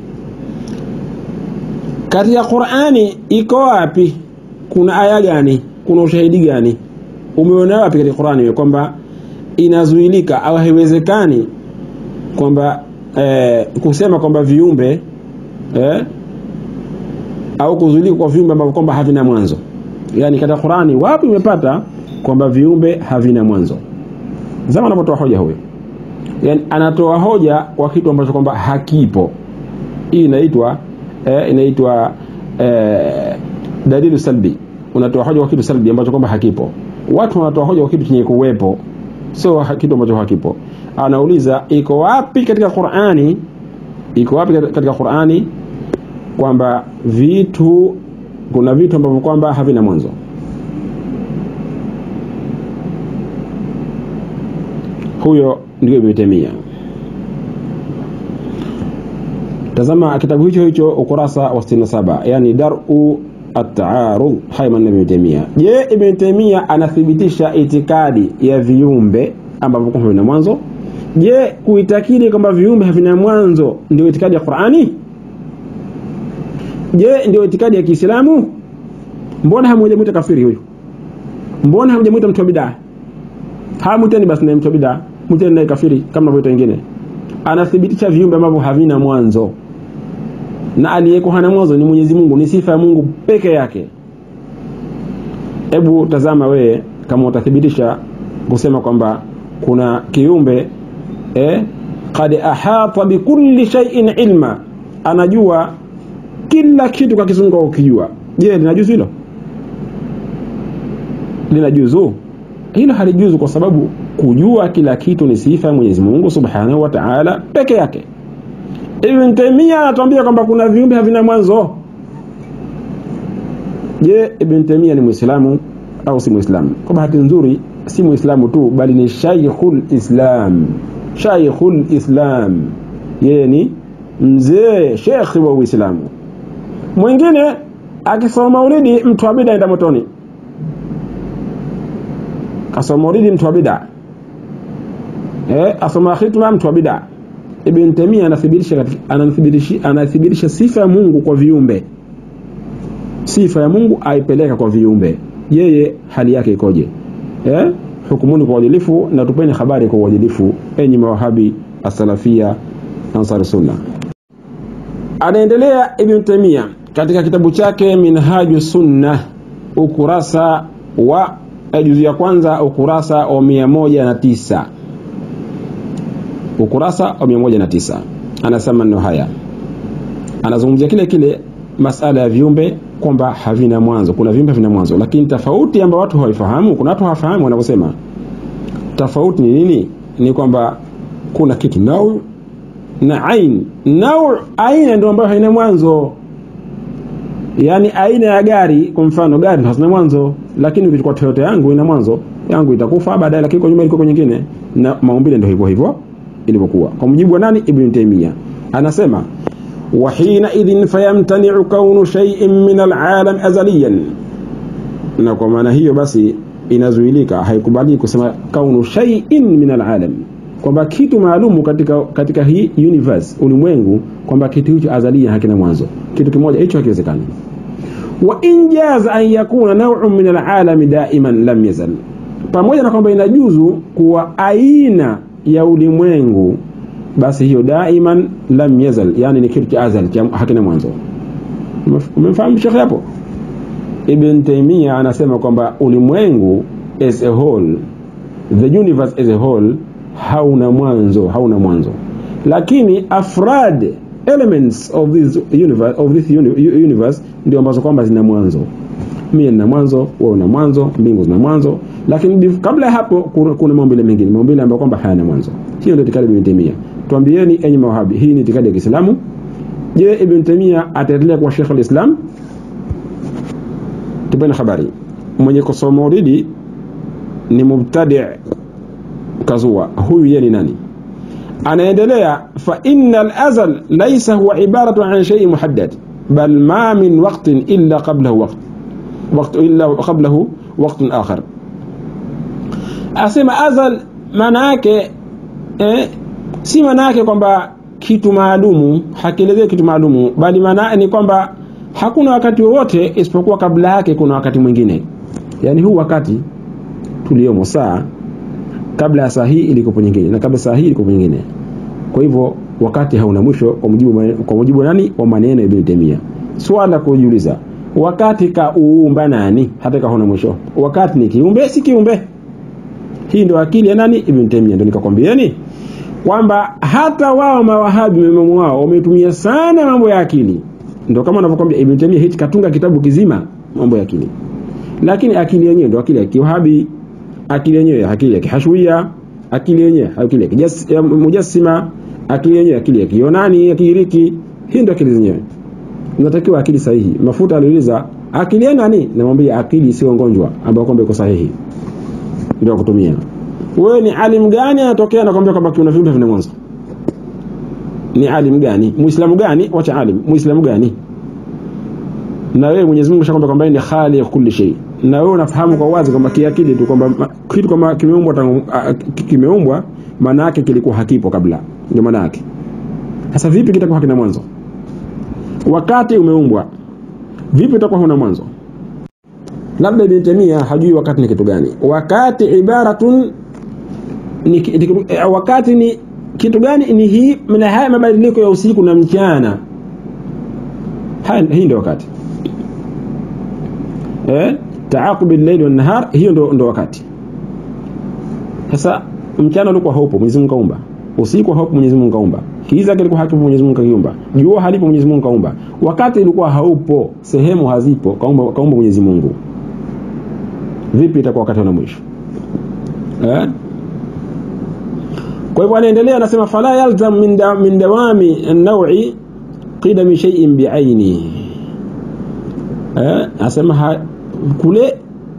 katika qurani iko wapi kuna aya gani kuna ushahidi gani umeona wapi katika qurani kwamba inazuilika au haiwezekani kwamba eh, kusema kwamba viumbe eh, au kuzuilika kwa viumbe ambavyo kwamba havina mwanzo yaani katika qurani wapi umepata kwamba viumbe havina mwanzo zama anapotoa hoja huyo yani anatoa hoja kwa kitu ambacho kwamba hakipo hii inaitwa eh, inaitwa eh, dalilu salbi unatoa hoja kwa kitu salbi ambacho kwamba hakipo watu wanatoa hoja kwa kitu chenye kuwepo sio kitu ambacho hakipo anauliza iko wapi katika qurani iko wapi katika qurani kwamba vitu kuna vitu ambavyo kwamba havina mwanzo huyo ndio Ibn Taymiyyah tazama kitabu hicho hicho ukurasa wa 67 yani daru at-taarud hayman Ibn Taymiyyah je Ibn Taymiyyah anathibitisha itikadi ya viumbe ambavyo kwamba vina mwanzo je kuitakidi kwamba viumbe havina mwanzo ndio itikadi ya Qur'ani je ndio itikadi ya Kiislamu mbona hamjamwita kafiri huyu mbona hamjamwita mtu wa bid'a hamwiteni basi na mtu wa bid'a Mu'tazila naye kafiri kama navyoita wengine, anathibitisha viumbe ambavyo havina mwanzo, na aliyeko hana mwanzo ni Mwenyezi Mungu, ni sifa ya Mungu peke yake. Hebu tazama wewe kama utathibitisha kusema kwamba kuna kiumbe eh, qad ahata bikulli shay'in ilma, anajua kila kitu kwa kizungu ukijua. Je, linajuzu hilo? Linajuzu hilo? Halijuzu kwa sababu kujua kila kitu ni sifa ya Mwenyezi Mungu Subhanahu wa Ta'ala peke yake. Ibn Taymiyyah anatuambia kwamba kuna viumbe havina mwanzo. Je, Ibn Taymiyyah ni Muislamu au si Muislamu? Kwa bahati nzuri si Muislamu tu bali ni Shaykhul Islam. Shaykhul Islam. Yeye ni mzee shekhi wa Uislamu. Mwingine akisoma maulidi mtu wa bid'a aenda motoni. Kasoma maulidi mtu wa bid'a. Eh, asoma khitma mtu wa bid'a. Ibn Taymiyyah anathibitisha anathibitisha anathibitisha sifa ya Mungu kwa viumbe. Sifa ya Mungu aipeleka kwa viumbe. Yeye hali yake ikoje? Eh? Hukumuni kwa uadilifu na tupeni habari kwa uadilifu, enyi mawahabi asalafia ansar sunna. Anaendelea Ibn Taymiyyah katika kitabu chake Minhaju Sunna ukurasa wa juzu ya kwanza ukurasa wa mia moja na tisa ukurasa wa mia moja na tisa anasema maneno haya, anazungumzia kile kile masala ya viumbe kwamba havina mwanzo. Kuna viumbe havina mwanzo, lakini tofauti ambayo watu hawaifahamu, kuna watu hawafahamu wanavyosema. Tofauti ni nini? Ni kwamba kuna kitu nau na ain. Nau, aina ndio ambayo haina mwanzo, yaani aina ya gari. Kwa mfano gari hazina mwanzo, lakini ukichukua Toyota yangu ina mwanzo, yangu itakufa baadaye, lakini kwa nyuma ilikuwa nyingine, na maumbile ndio hivyo hivyo ilivyokuwa. Kwa mujibu wa nani? Ibn Taymiyyah anasema wa hina idhin fayamtani'u kaunu shay'in min al'alam azaliyan, na kwa maana hiyo basi inazuilika, haikubali kusema kaunu shay'in min al'alam, kwamba kitu maalumu katika katika hii universe ulimwengu, kwamba kitu hicho azalia hakina mwanzo. Kitu kimoja hicho hakiwezekani. Wa in jaza an yakuna naw'un min al'alami da'iman lam yazal, pamoja na kwamba inajuzu kuwa aina ya ulimwengu basi hiyo daiman lam yazal, yani ni kitu cha azal hakina mwanzo. Umemfahamu shekhe hapo? Ibn Taymiyyah anasema kwamba ulimwengu as a whole, the universe as a whole hauna mwanzo, hauna mwanzo, lakini afrad elements of this universe, of this universe ndio ambazo kwamba zina mwanzo. Mimi nina mwanzo, wewe una mwanzo, mbingu zina mwanzo, lakini kabla ya hapo kuna maumbile mengine, maumbile ambayo kwamba hayana mwanzo. Hiyo ndio itikadi ya Ibn Taymiyyah. Tuambieni enyi mawahabi, hii ni itikadi ya Kiislamu. Je, Ibn Taymiyyah ataendelea kuwa Sheikh al-Islam? Tupeni habari. Mwenye kusoma maulidi ni mubtadi' kazua. Huyu yeye ni nani? Anaendelea, fa innal azal laysa huwa ibaratu an shay'in muhaddad bal ma min waqtin illa qablahu waqt waqt illa qablahu waqtun akhar. Asema azal maana yake eh, si maana yake kwamba kitu maalumu hakielezei kitu maalumu, bali maana ni kwamba hakuna wakati wowote isipokuwa kabla yake kuna wakati mwingine. Yani huu wakati tuliomo saa, kabla ya saa hii ilikopo nyingine, na kabla saa hii ilikopo nyingine. Kwa hivyo wakati hauna mwisho, kwa mujibu kwa mujibu nani wa maneno ya Ibn Taymiyyah. Swala kujiuliza, wakati kauumba nani? Hata kaona mwisho, wakati ni kiumbe, si kiumbe? Hii ndio akili ya nani? Ibn Taymiyyah. Ndio nikakwambieni kwamba hata wao mawahabi maimamu wao wametumia sana mambo ya akili, ndio kama anavyokwambia Ibn Taymiyyah hichi katunga kitabu kizima mambo ya akili, lakini akili yenyewe ndio akili ya kiwahabi, akili yenyewe akili ya kihashwia, akili yenyewe akili ya mujassima, akili yenyewe akili ya kiyonani ya kigiriki. Hii ndio akili zenyewe, inatakiwa akili sahihi. Mafuta aliuliza akili ya nani? Namwambia akili sio ngonjwa, ambayo kwamba iko sahihi, ndio kutumia wewe ni alim gani anatokea nakwambia kwamba kuna viumbe vina mwanzo? Ni alim gani? Muislamu gani? Wacha alim, Muislamu gani? Na wewe Mwenyezi Mungu shakwambia kwamba ni khaliq kulli shay, na wewe unafahamu kwa wazi kwamba kiakili tu kwamba kitu kama kimeumbwa tangu kimeumbwa, maana yake kilikuwa hakipo kabla, ndio maana yake. Sasa vipi kitakuwa hakina mwanzo? Wakati umeumbwa, vipi itakuwa huna mwanzo? Labda Ibn Taymiyyah hajui wakati ni kitu gani. Wakati ibaratun ni, ni, wakati ni kitu gani ni hii na haya mabadiliko ya usiku na mchana haya, hii ndio wakati eh, taaqubi llaili wannahar hiyo ndo, ndo wakati sasa mchana ulikuwa haupo Mwenyezi Mungu kaumba usiku haupo Mwenyezi Mungu kaumba kiza kilikuwa hakipo Mwenyezi Mungu kaumba jua halipo Mwenyezi Mungu kaumba wakati ilikuwa haupo sehemu hazipo kaumba kaumba Mwenyezi Mungu vipi itakuwa wakati wa mwisho eh kwa hivyo anaendelea anasema fala yalzam min, da, min dawami an-naw'i qidami shay'in bi'aini eh anasema kule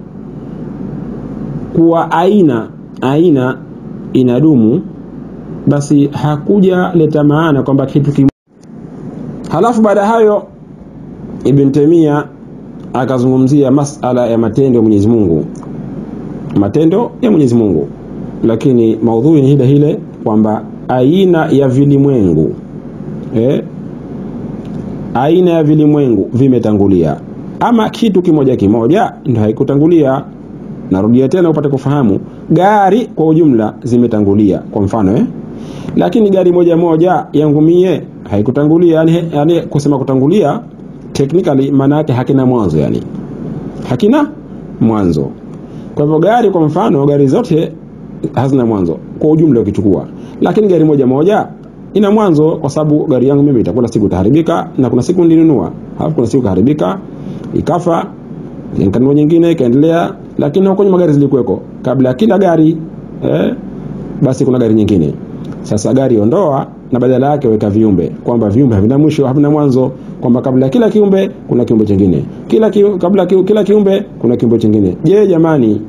kuwa aina aina inadumu basi hakuja leta maana kwamba kitu kim... halafu baada hayo Ibn Taymiyyah akazungumzia masala ya matendo ya Mwenyezi Mungu matendo ya Mwenyezi Mungu lakini maudhui ni hile hile kwamba aina ya vilimwengu eh, aina ya vilimwengu vimetangulia ama kitu kimoja kimoja ndio haikutangulia narudia tena upate kufahamu gari kwa ujumla zimetangulia kwa mfano eh? lakini gari moja moja yangu mie haikutangulia yani, yani kusema kutangulia technically maana yake hakina mwanzo yani hakina mwanzo kwa hivyo gari kwa mfano gari zote hazina mwanzo kwa ujumla ukichukua lakini gari moja moja ina mwanzo kwa sababu gari yangu mimi itakuwa siku itaharibika na kuna siku nilinunua halafu kuna siku kaharibika ikafa nikanunua nyingine ikaendelea lakini huko nyuma gari zilikuweko kabla ya kila gari eh, basi kuna gari nyingine sasa gari ondoa na badala yake weka viumbe kwamba viumbe havina mwisho havina mwanzo kwamba kabla ya kila kiumbe kuna kiumbe chingine kila ki, kabla ki, kila kiumbe kuna kiumbe chingine je jamani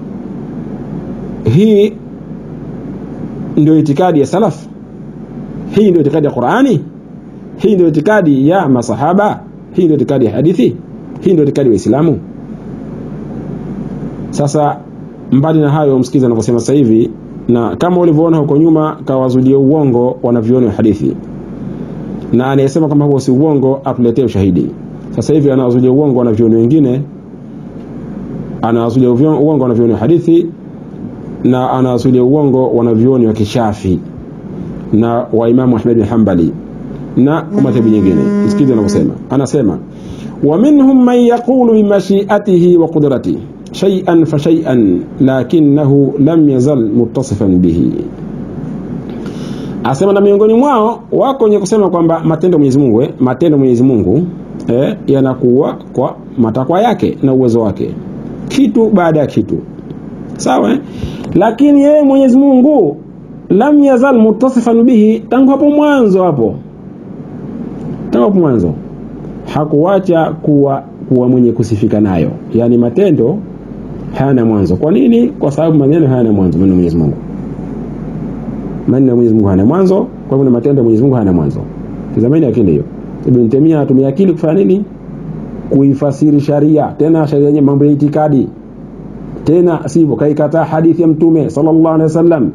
hii ndio itikadi ya salaf hii ndio itikadi ya Qur'ani hii ndio itikadi ya masahaba hii ndio itikadi ya hadithi hii ndio itikadi ya Uislamu sasa mbali na hayo msikiza anavyosema sasa hivi na kama ulivyoona huko nyuma kawazulia uongo wanavyoni wa hadithi na anayesema kama huo si uongo atuletee ushahidi sasa hivi anawazulia uongo wanavyoni wengine anawazulia uongo wanavyoni wa hadithi na anawazulia uongo wanavyoni wa kishafi na wa Imamu Ahmed bin Hanbali na madhehebu nyingine msikize anavyosema anasema wa minhum man yaqulu bi mashi'atihi wa qudratihi shay'an fa shay'an lakinahu lam yazal muttasifan bihi asema na miongoni mwao wako wenye kusema kwamba matendo Mwenyezi Mungu eh, matendo Mwenyezi Mungu eh, yanakuwa kwa matakwa yake na uwezo wake kitu baada ya kitu sawa eh? lakini yeye Mwenyezi Mungu lam yazal muttasifan bihi tangu hapo mwanzo hapo tangu hapo mwanzo hakuwacha kuwa kuwa mwenye kusifika nayo yani matendo hayana mwanzo kwa nini kwa sababu maneno hayana mwanzo maneno Mwenyezi Mungu maneno ya Mwenyezi Mungu hayana mwanzo kwa hivyo matendo ya Mwenyezi Mungu hayana mwanzo tazameni akili hiyo Ibn Taymiyyah atumia akili kufanya nini kuifasiri sharia tena sharia yenye mambo ya itikadi tena sivyo kaikataa hadithi ya mtume sallallahu alaihi wasallam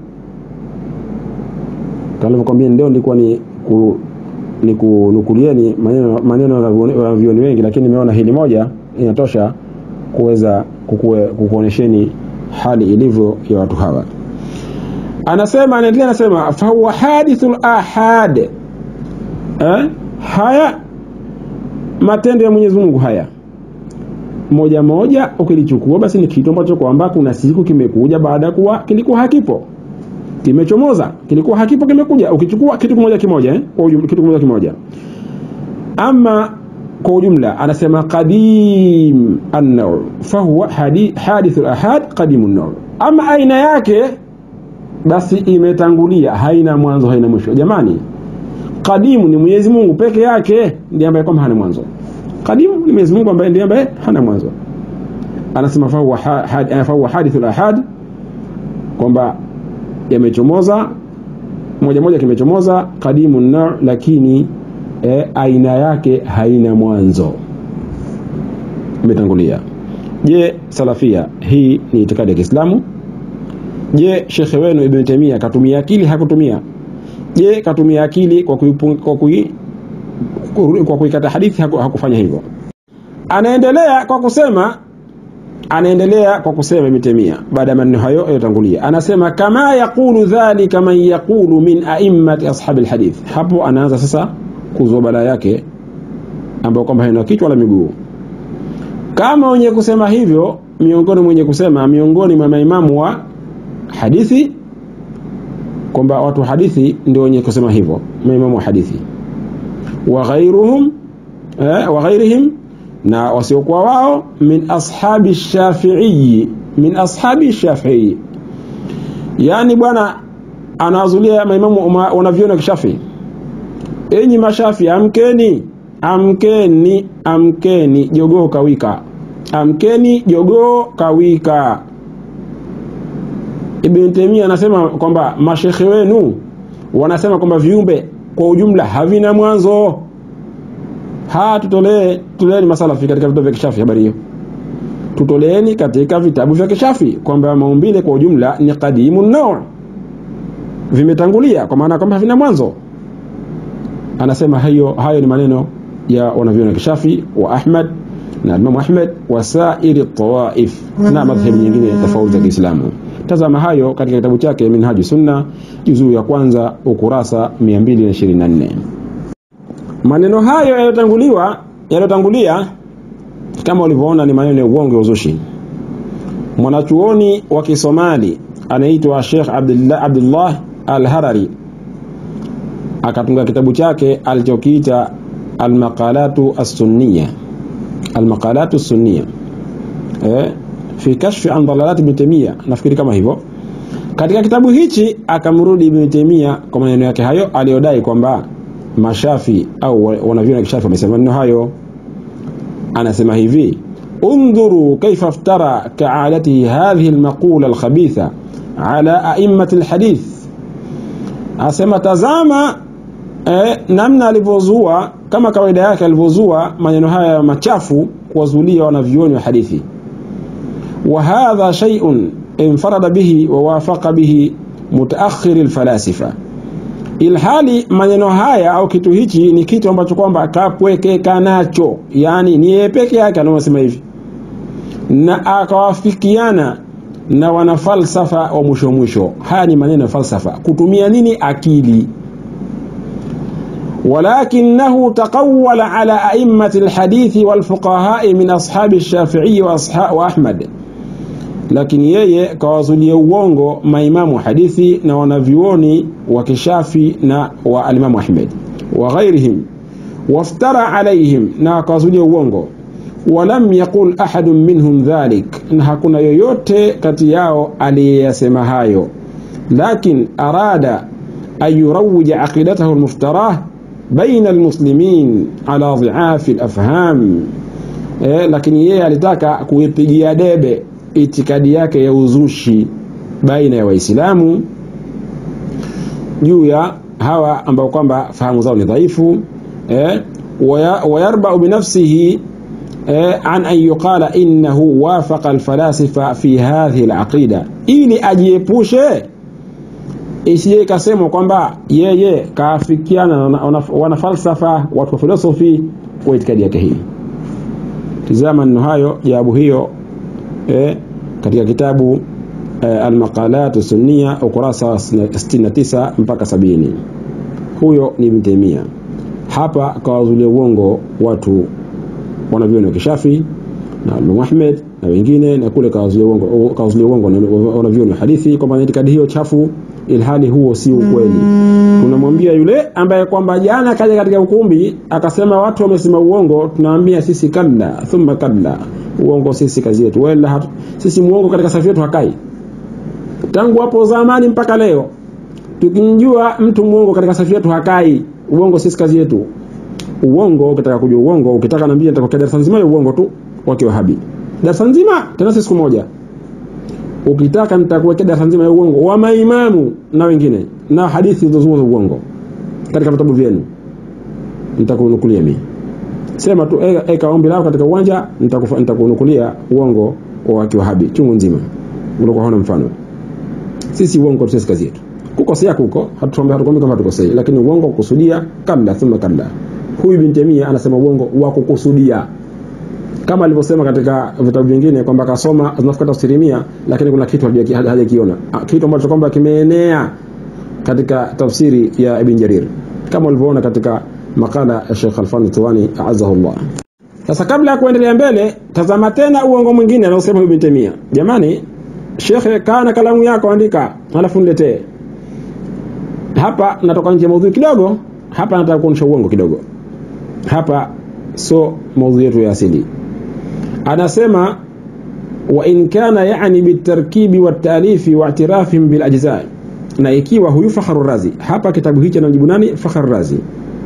kama kwambia ndio nilikuwa ni ku, ni kunukulieni maneno maneno ya vioni wengi lakini nimeona hili moja inatosha kuweza kukuonesheni hali ilivyo ya watu hawa anasema anaendelea anasema fahuwa hadithul ahad eh? haya matendo ya Mwenyezi Mungu haya moja moja ukilichukua basi ni kitu ambacho kwamba kuna siku kimekuja baada ya kuwa kilikuwa hakipo kimechomoza kilikuwa hakipo kimekuja ukichukua kitu kimoja kimoja eh? kwa ujumla kitu kimoja kimoja ama kwa ujumla anasema qadim an-naw fahuwa hadith al-ahad qadim an-naw ama aina yake basi imetangulia haina mwanzo haina mwisho jamani qadimu ni Mwenyezi Mungu peke yake ndiye ambaye kwamba hana mwanzo qadimu ni Mwenyezi Mungu ambaye ndiye ambaye hana mwanzo anasema fahuwa had, fahuwa hadith al-ahad kwamba yamechomoza moja moja kimechomoza qadimu an lakini e, aina yake haina mwanzo imetangulia je salafia hii ni itikadi ya Kiislamu je shekhe wenu Ibn Taymiyyah katumia akili hakutumia je katumia akili kwa kuipung, kwa kui, kwa kuikata hadithi haku, hakufanya hivyo anaendelea kwa kusema anaendelea kwa kusema Ibn Taymiyyah baada ya maneno hayo yaliyotangulia, anasema kama yaqulu dhalika man yaqulu min a'immati ashabi alhadith. Hapo anaanza sasa kuzua balaa yake ambayo kwamba haina kichwa wala miguu, kama wenye kusema hivyo, miongoni mwenye kusema miongoni mwa maimamu wa hadithi, kwamba watu wa hadithi ndio wenye kusema hivyo, maimamu wa hadithi wa ghairuhum eh, wa ghairihim na wasiokuwa wao min ashabi shafi'i min ashabi shafi'i yani bwana anawazulia maimamu wanavyona kishafi enyi mashafi amkeni amkeni amkeni jogoo kawika amkeni jogoo kawika Ibn Taymiyyah anasema kwamba mashekhe wenu wanasema kwamba viumbe kwa ujumla havina mwanzo ha tutolee tutoleeni masalafi katika vitabu vya kishafi habari hiyo tutoleeni katika vitabu vya kishafi kwamba maumbile kwa ujumla ni qadimu naw vimetangulia kwa maana kwamba havina mwanzo anasema hayo hayo ni maneno ya wanavyona kishafi wa Ahmad na Imam Ahmad wa sairi tawaif na madhhabi nyingine tofauti za Kiislamu tazama hayo katika kitabu chake Minhaju Sunna juzuu ya kwanza ukurasa 224 maneno hayo yaliyotanguliwa yaliyotangulia kama ulivyoona ni maneno ya uongo uzushi mwanachuoni wa Kisomali anaitwa Sheikh Abdullah, Abdullah Al-Harari akatunga kitabu chake alichokiita Al-Maqalatu As-Sunniya Al-Maqalatu As-Sunniya eh fi kashfi an dalalat Ibn Taymiyyah nafikiri kama hivyo katika kitabu hichi akamrudi Ibn Taymiyyah kwa maneno yake hayo aliyodai kwamba mashafi au wanavyona kishafi wamesema maneno hayo anasema hivi undhuru kaifa iftara ka'adatihi hadhihi almaqula alkhabitha ala a'immati alhadith asema tazama eh, namna alivyozua kama kawaida yake alivyozua maneno haya machafu kuwazulia wanavyuoni wa hadithi wa hadha shay'un infarada bihi wa wafaqa bihi mutaakhir alfalasifa ilhali maneno haya au kitu hichi ni kitu ambacho kwamba kapwekeka nacho yani ni yeye peke yake anaosema hivi na akawafikiana na wanafalsafa wa mwisho mwisho haya ni maneno ya falsafa kutumia nini akili ولكنه تقول على أئمة الحديث والفقهاء من أصحاب الشافعي وأحمد lakini yeye kawazulia uongo maimamu hadithi na wanavyuoni wa kishafi na wa alimamu Ahmed wa ghairihim waftara alaihim na akawazulia uongo walam yaqul ahadun minhum dhalik na hakuna yoyote kati yao aliyeyasema hayo lakin arada an yurawija aqidatahu almuftarah baina almuslimin ala dhiafi alafham eh, lakini yeye alitaka kuipigia debe itikadi yake ya uzushi baina ya Waislamu juu ya hawa ambao kwamba fahamu zao ni dhaifu eh, wayarbau binafsihi eh, an an yuqala innahu wafaqa alfalasifa fi hadhihi alaqida, ili ajiepushe isije ikasemwa kwamba yeye kaafikiana na wanafalsafa watu wa filosofi kwa itikadi yake hii. Tizama neno hayo, jawabu hiyo eh, katika kitabu eh, Almaqalat Sunniya ukurasa wa 69 mpaka sabini. Huyo ni Ibn Taymiyyah. Hapa kawazulia uongo watu wanavyoni wa kishafi na Imam Ahmed na wengine, na kule kawazulia uongo kawazulia uongo wanavyoni wa hadithi kwamba itikadi hiyo chafu, ilhali huo si ukweli. Tunamwambia yule ambaye kwamba jana kaja katika ukumbi akasema watu wamesema uongo, tunamwambia sisi kalla thumma kalla uongo sisi kazi yetu wala hatu, sisi muongo katika safi yetu hakai tangu hapo zamani mpaka leo tukimjua mtu muongo katika safi yetu hakai uongo sisi kazi yetu uongo ukitaka kujua uongo ukitaka naambia nitakuwekea darasa nzima ya uongo tu wake wahabi darasa nzima tena si siku moja ukitaka nitakuwekea darasa nzima ya uongo wa maimamu na wengine na hadithi zilizozungumza uongo katika vitabu vyenu nitakunukulia mimi sema tu eka, eka ombi lako katika uwanja nitakunukulia uongo wa kiwahabi chungu nzima ulikuwa hauna mfano sisi uongo sisi kazi yetu kukosea kuko hatukwambi kama tukosei lakini uongo kukusudia kabla thumma kabla huyu bin Taymiyyah anasema uongo wa kukusudia kama alivyosema katika vitabu vingine kwamba akasoma zinafika tafsiri mia lakini kuna kitu haja- hajakiona Ah, kitu ambacho kwamba kimeenea katika tafsiri ya Ibn Jarir kama ulivyoona katika makala ya Sheikh Alfani Tuwani azahullah sasa kabla ya kuendelea mbele tazama tena uongo mwingine anaosema Ibn Taymiyyah jamani Sheikh kana kalamu yako andika halafu niletee hapa natoka nje ya maudhui kidogo hapa nataka kuonyesha uongo kidogo hapa so maudhui yetu ya asili anasema wa in kana yani bitarkibi watalifi waatirafihim bilajza na ikiwa huyu Fakhru Razi hapa kitabu hichi anamjibu nani Fakhru Razi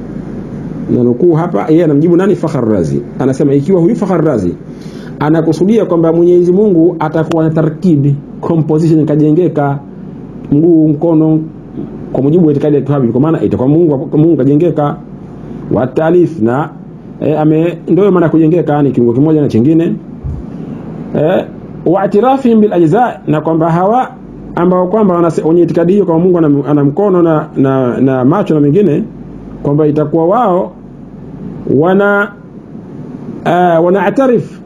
na nukuu hapa yeye anamjibu nani Fakhru Razi anasema ikiwa huyu Fakhru Razi anakusudia kwamba Mwenyezi Mungu atakuwa na tarkibi composition kajengeka mguu mkono kwa mujibu wa itikadi ya Kiwahabi kwa maana itakuwa Mungu Mungu kajengeka wa talif na e, ame ndio maana kujengeka ni kiungo kimoja na chingine eh wa atirafihim bil ajza na kwamba hawa ambao kwamba wanase- wenye itikadi hiyo kwamba Mungu ana, ana mkono na, na, na macho na mengine kwamba itakuwa wao wana uh, wanaatarif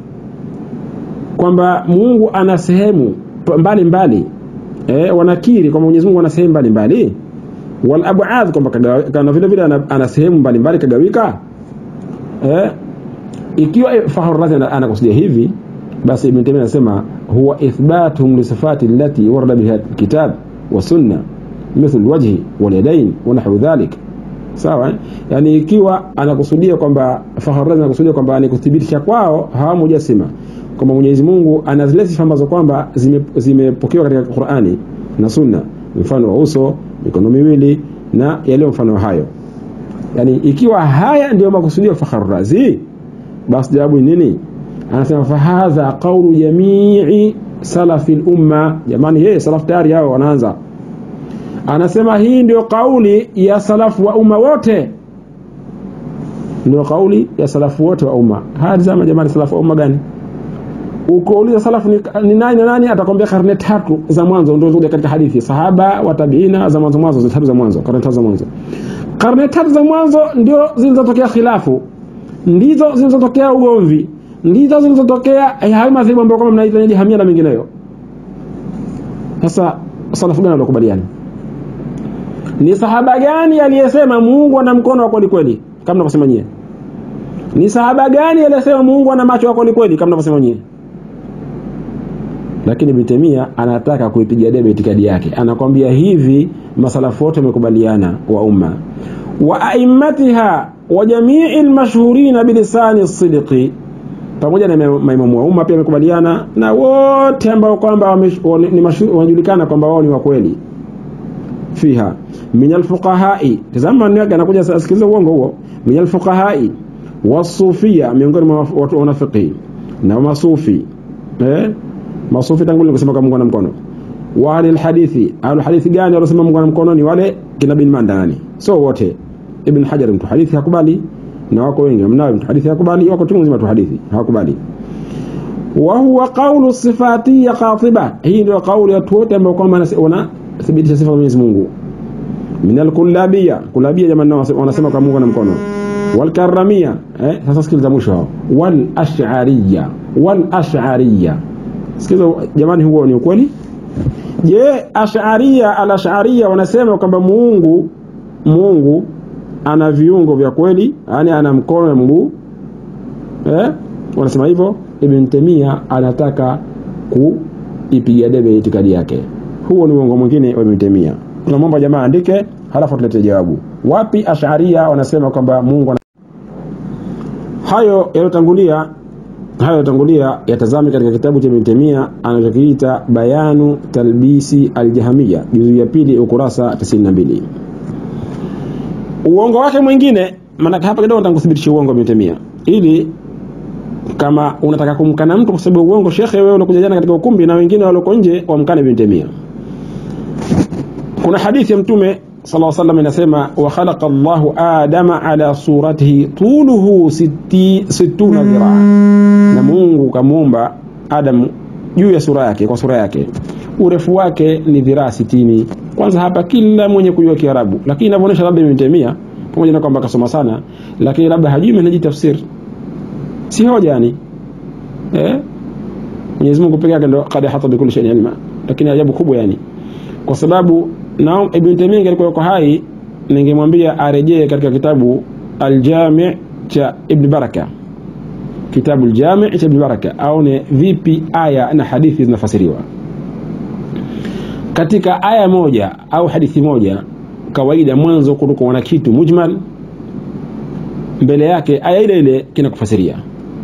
kwamba Mungu ana sehemu p- mbalimbali eh, wanakiri kwamba Mwenyezi Mungu ana sehemu mbalimbali wal ab'ad kwamba kagawa- kana vile vile ana, ana sehemu mbalimbali kagawika eh, ikiwa eh, Fakhru Razi ana- anakusudia hivi basi Ibn Taymiyyah anasema huwa ithbatuhum li sifati allati warada biha kitab wa sunna mithl alwajhi wal yadayn wa nahwu dhalik sawa eh? yani ikiwa anakusudia kwamba Fakhru Razi anakusudia kwamba ni kuthibitisha kwao hawamujasima kwamba Mwenyezi Mungu ana zile sifa ambazo kwamba zime- zimepokewa katika Qur'ani na Sunna mfano wa uso mikono miwili na yaliyo mfano wa hayo yani ikiwa haya ndio makusudio ya Fakhru Razi basi jawabu ni nini anasema fahadha qawlu jamii salafi lumma jamani yeye salaf tayari hao wanaanza anasema hii ndio kauli ya salafu wa umma wote ndio kauli ya salafu wote wa umma haya zama jamani salafu wa umma gani ukouliza salafu ni, ni nani na nani atakwambia karne tatu za mwanzo ndio zile katika hadithi sahaba wa tabiina za mwanzo mwanzo za tatu za mwanzo karne tatu za mwanzo karne tatu za mwanzo ndio zilizotokea khilafu ndizo zilizotokea ugomvi ndizo zilizotokea eh, hayo madhehebu ambayo kama mnaita ni hamia na mengineyo sasa salafu gani waliokubaliana ni sahaba gani aliyesema Mungu ana mkono wa kweli kweli kama mnavyosema nyie ni sahaba gani aliyesema Mungu ana macho wa kweli kweli kama mnavyosema nyie lakini Ibn Taymiyyah anataka kuipiga debe itikadi yake anakwambia hivi masalafu wote wamekubaliana wa umma wa aimmatiha wa jamii almashhurina bilisani sidqi pamoja na ma- maimamu wa umma pia wamekubaliana na wote ambao kwamba wame- wane- ni mashu- wanajulikana kwamba wao ni wa kweli fiha min alfuqahai tazama maneno yake anakuja sasa sikiliza uongo huo min alfuqahai wasufia miongoni mwa watu wa fiqh na masufi eh masufi tangu nikusema kama Mungu ana mkono wa ahli alhadithi ahli hadithi gani waliosema Mungu ana mkono ni wale kina bin Mandani so wote ibn Hajar mtu hadithi hakubali na wako wengi mnao mtu hadithi hakubali wako tu mzima tu hadithi hakubali wa huwa qawlu sifatiyya qatiba hii ndio kauli ya watu wote ambao kwamba wanathibitisha sifa za Mwenyezi Mungu min alkullabiyya kullabiyya jamani nao wanasema kwa Mungu ana mkono wal karramiyya eh sasa sikiliza mwisho hao wal ash'ariyya wal ash'ariyya sikiliza jamani huo ni ukweli je ash'ariyya al ash'ariyya wanasema kwamba Mungu Mungu ana viungo vya kweli yani ana mkono na mguu eh wanasema hivyo Ibn Taymiyyah anataka kuipiga debe itikadi yake huo ni uongo mwingine wa Ibn Taymiyyah tunamwomba jamaa andike halafu tulete jawabu wapi ash'ariyya wanasema kwamba Mungu ana... hayo yaliyotangulia hayo yaliyotangulia yatazame katika kitabu cha Ibn Taymiyyah anachokiita bayanu talbisi aljahmiya juzu ya pili ukurasa 92 uongo wake mwingine maana hapa kidogo nitakuthibitisha uongo wa Ibn Taymiyyah ili kama unataka kumkana mtu kwa sababu uongo shekhe wewe unakuja jana katika ukumbi na wengine walioko nje wamkane Ibn Taymiyyah kuna hadithi ya mtume sallallahu alaihi wasallam inasema wa khalaqa Allahu Adama ala suratihi tuluhu sitti, sittuna dhiraa na Mungu kamuumba Adam juu ya sura yake kwa sura yake urefu wake ni dhiraa sitini kwanza hapa kila mwenye kujua Kiarabu lakini inavyoonyesha labda Ibn Taymiyyah pamoja na kwamba akasoma sana lakini labda hajui manhaji tafsir si hoja yani eh Mwenyezi Mungu pekee yake ndo qad hata bi kulli shay'in ilma lakini ajabu kubwa yani kwa sababu na Ibn Taymiyyah alikuwa yuko hai ningemwambia arejee katika kitabu Al-Jami' cha Ibn Baraka kitabu Al-Jami' cha Ibn Baraka aone vipi aya na hadithi zinafasiriwa katika aya moja au hadithi moja kawaida mwanzo kulikuwa na kitu mujmal mbele yake aya ile ile kinakufasiria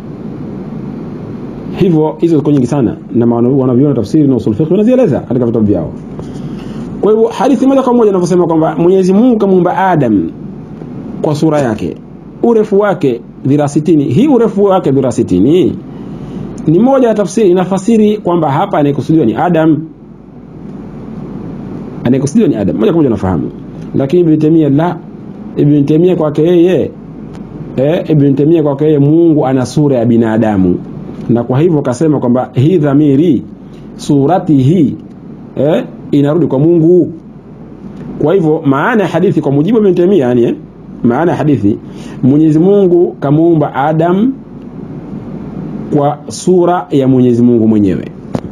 hivyo hizo ziko nyingi sana na wanavyona tafsiri na usul fiqh wanazieleza katika vitabu vyao kwa hivyo hadithi moja kwa moja inavyosema kwamba Mwenyezi Mungu kamuumba Adam kwa sura yake urefu wake dhira sitini hii urefu wake dhira sitini ni moja ya tafsiri inafasiri kwamba hapa anayekusudiwa ni Adam anayekusudiwa ni Adam moja kwa moja nafahamu lakini Ibn Taymiyyah la Ibn Taymiyyah kwake yeye eh, Ibn Taymiyyah kwake yeye Mungu ana sura ya binadamu na kwa hivyo kasema kwamba hii dhamiri surati hii eh, inarudi kwa Mungu kwa hivyo maana ya hadithi kwa mujibu wa Ibn Taymiyyah yani eh, maana ya hadithi Mwenyezi Mungu kamuumba Adam kwa sura ya Mwenyezi Mungu mwenyewe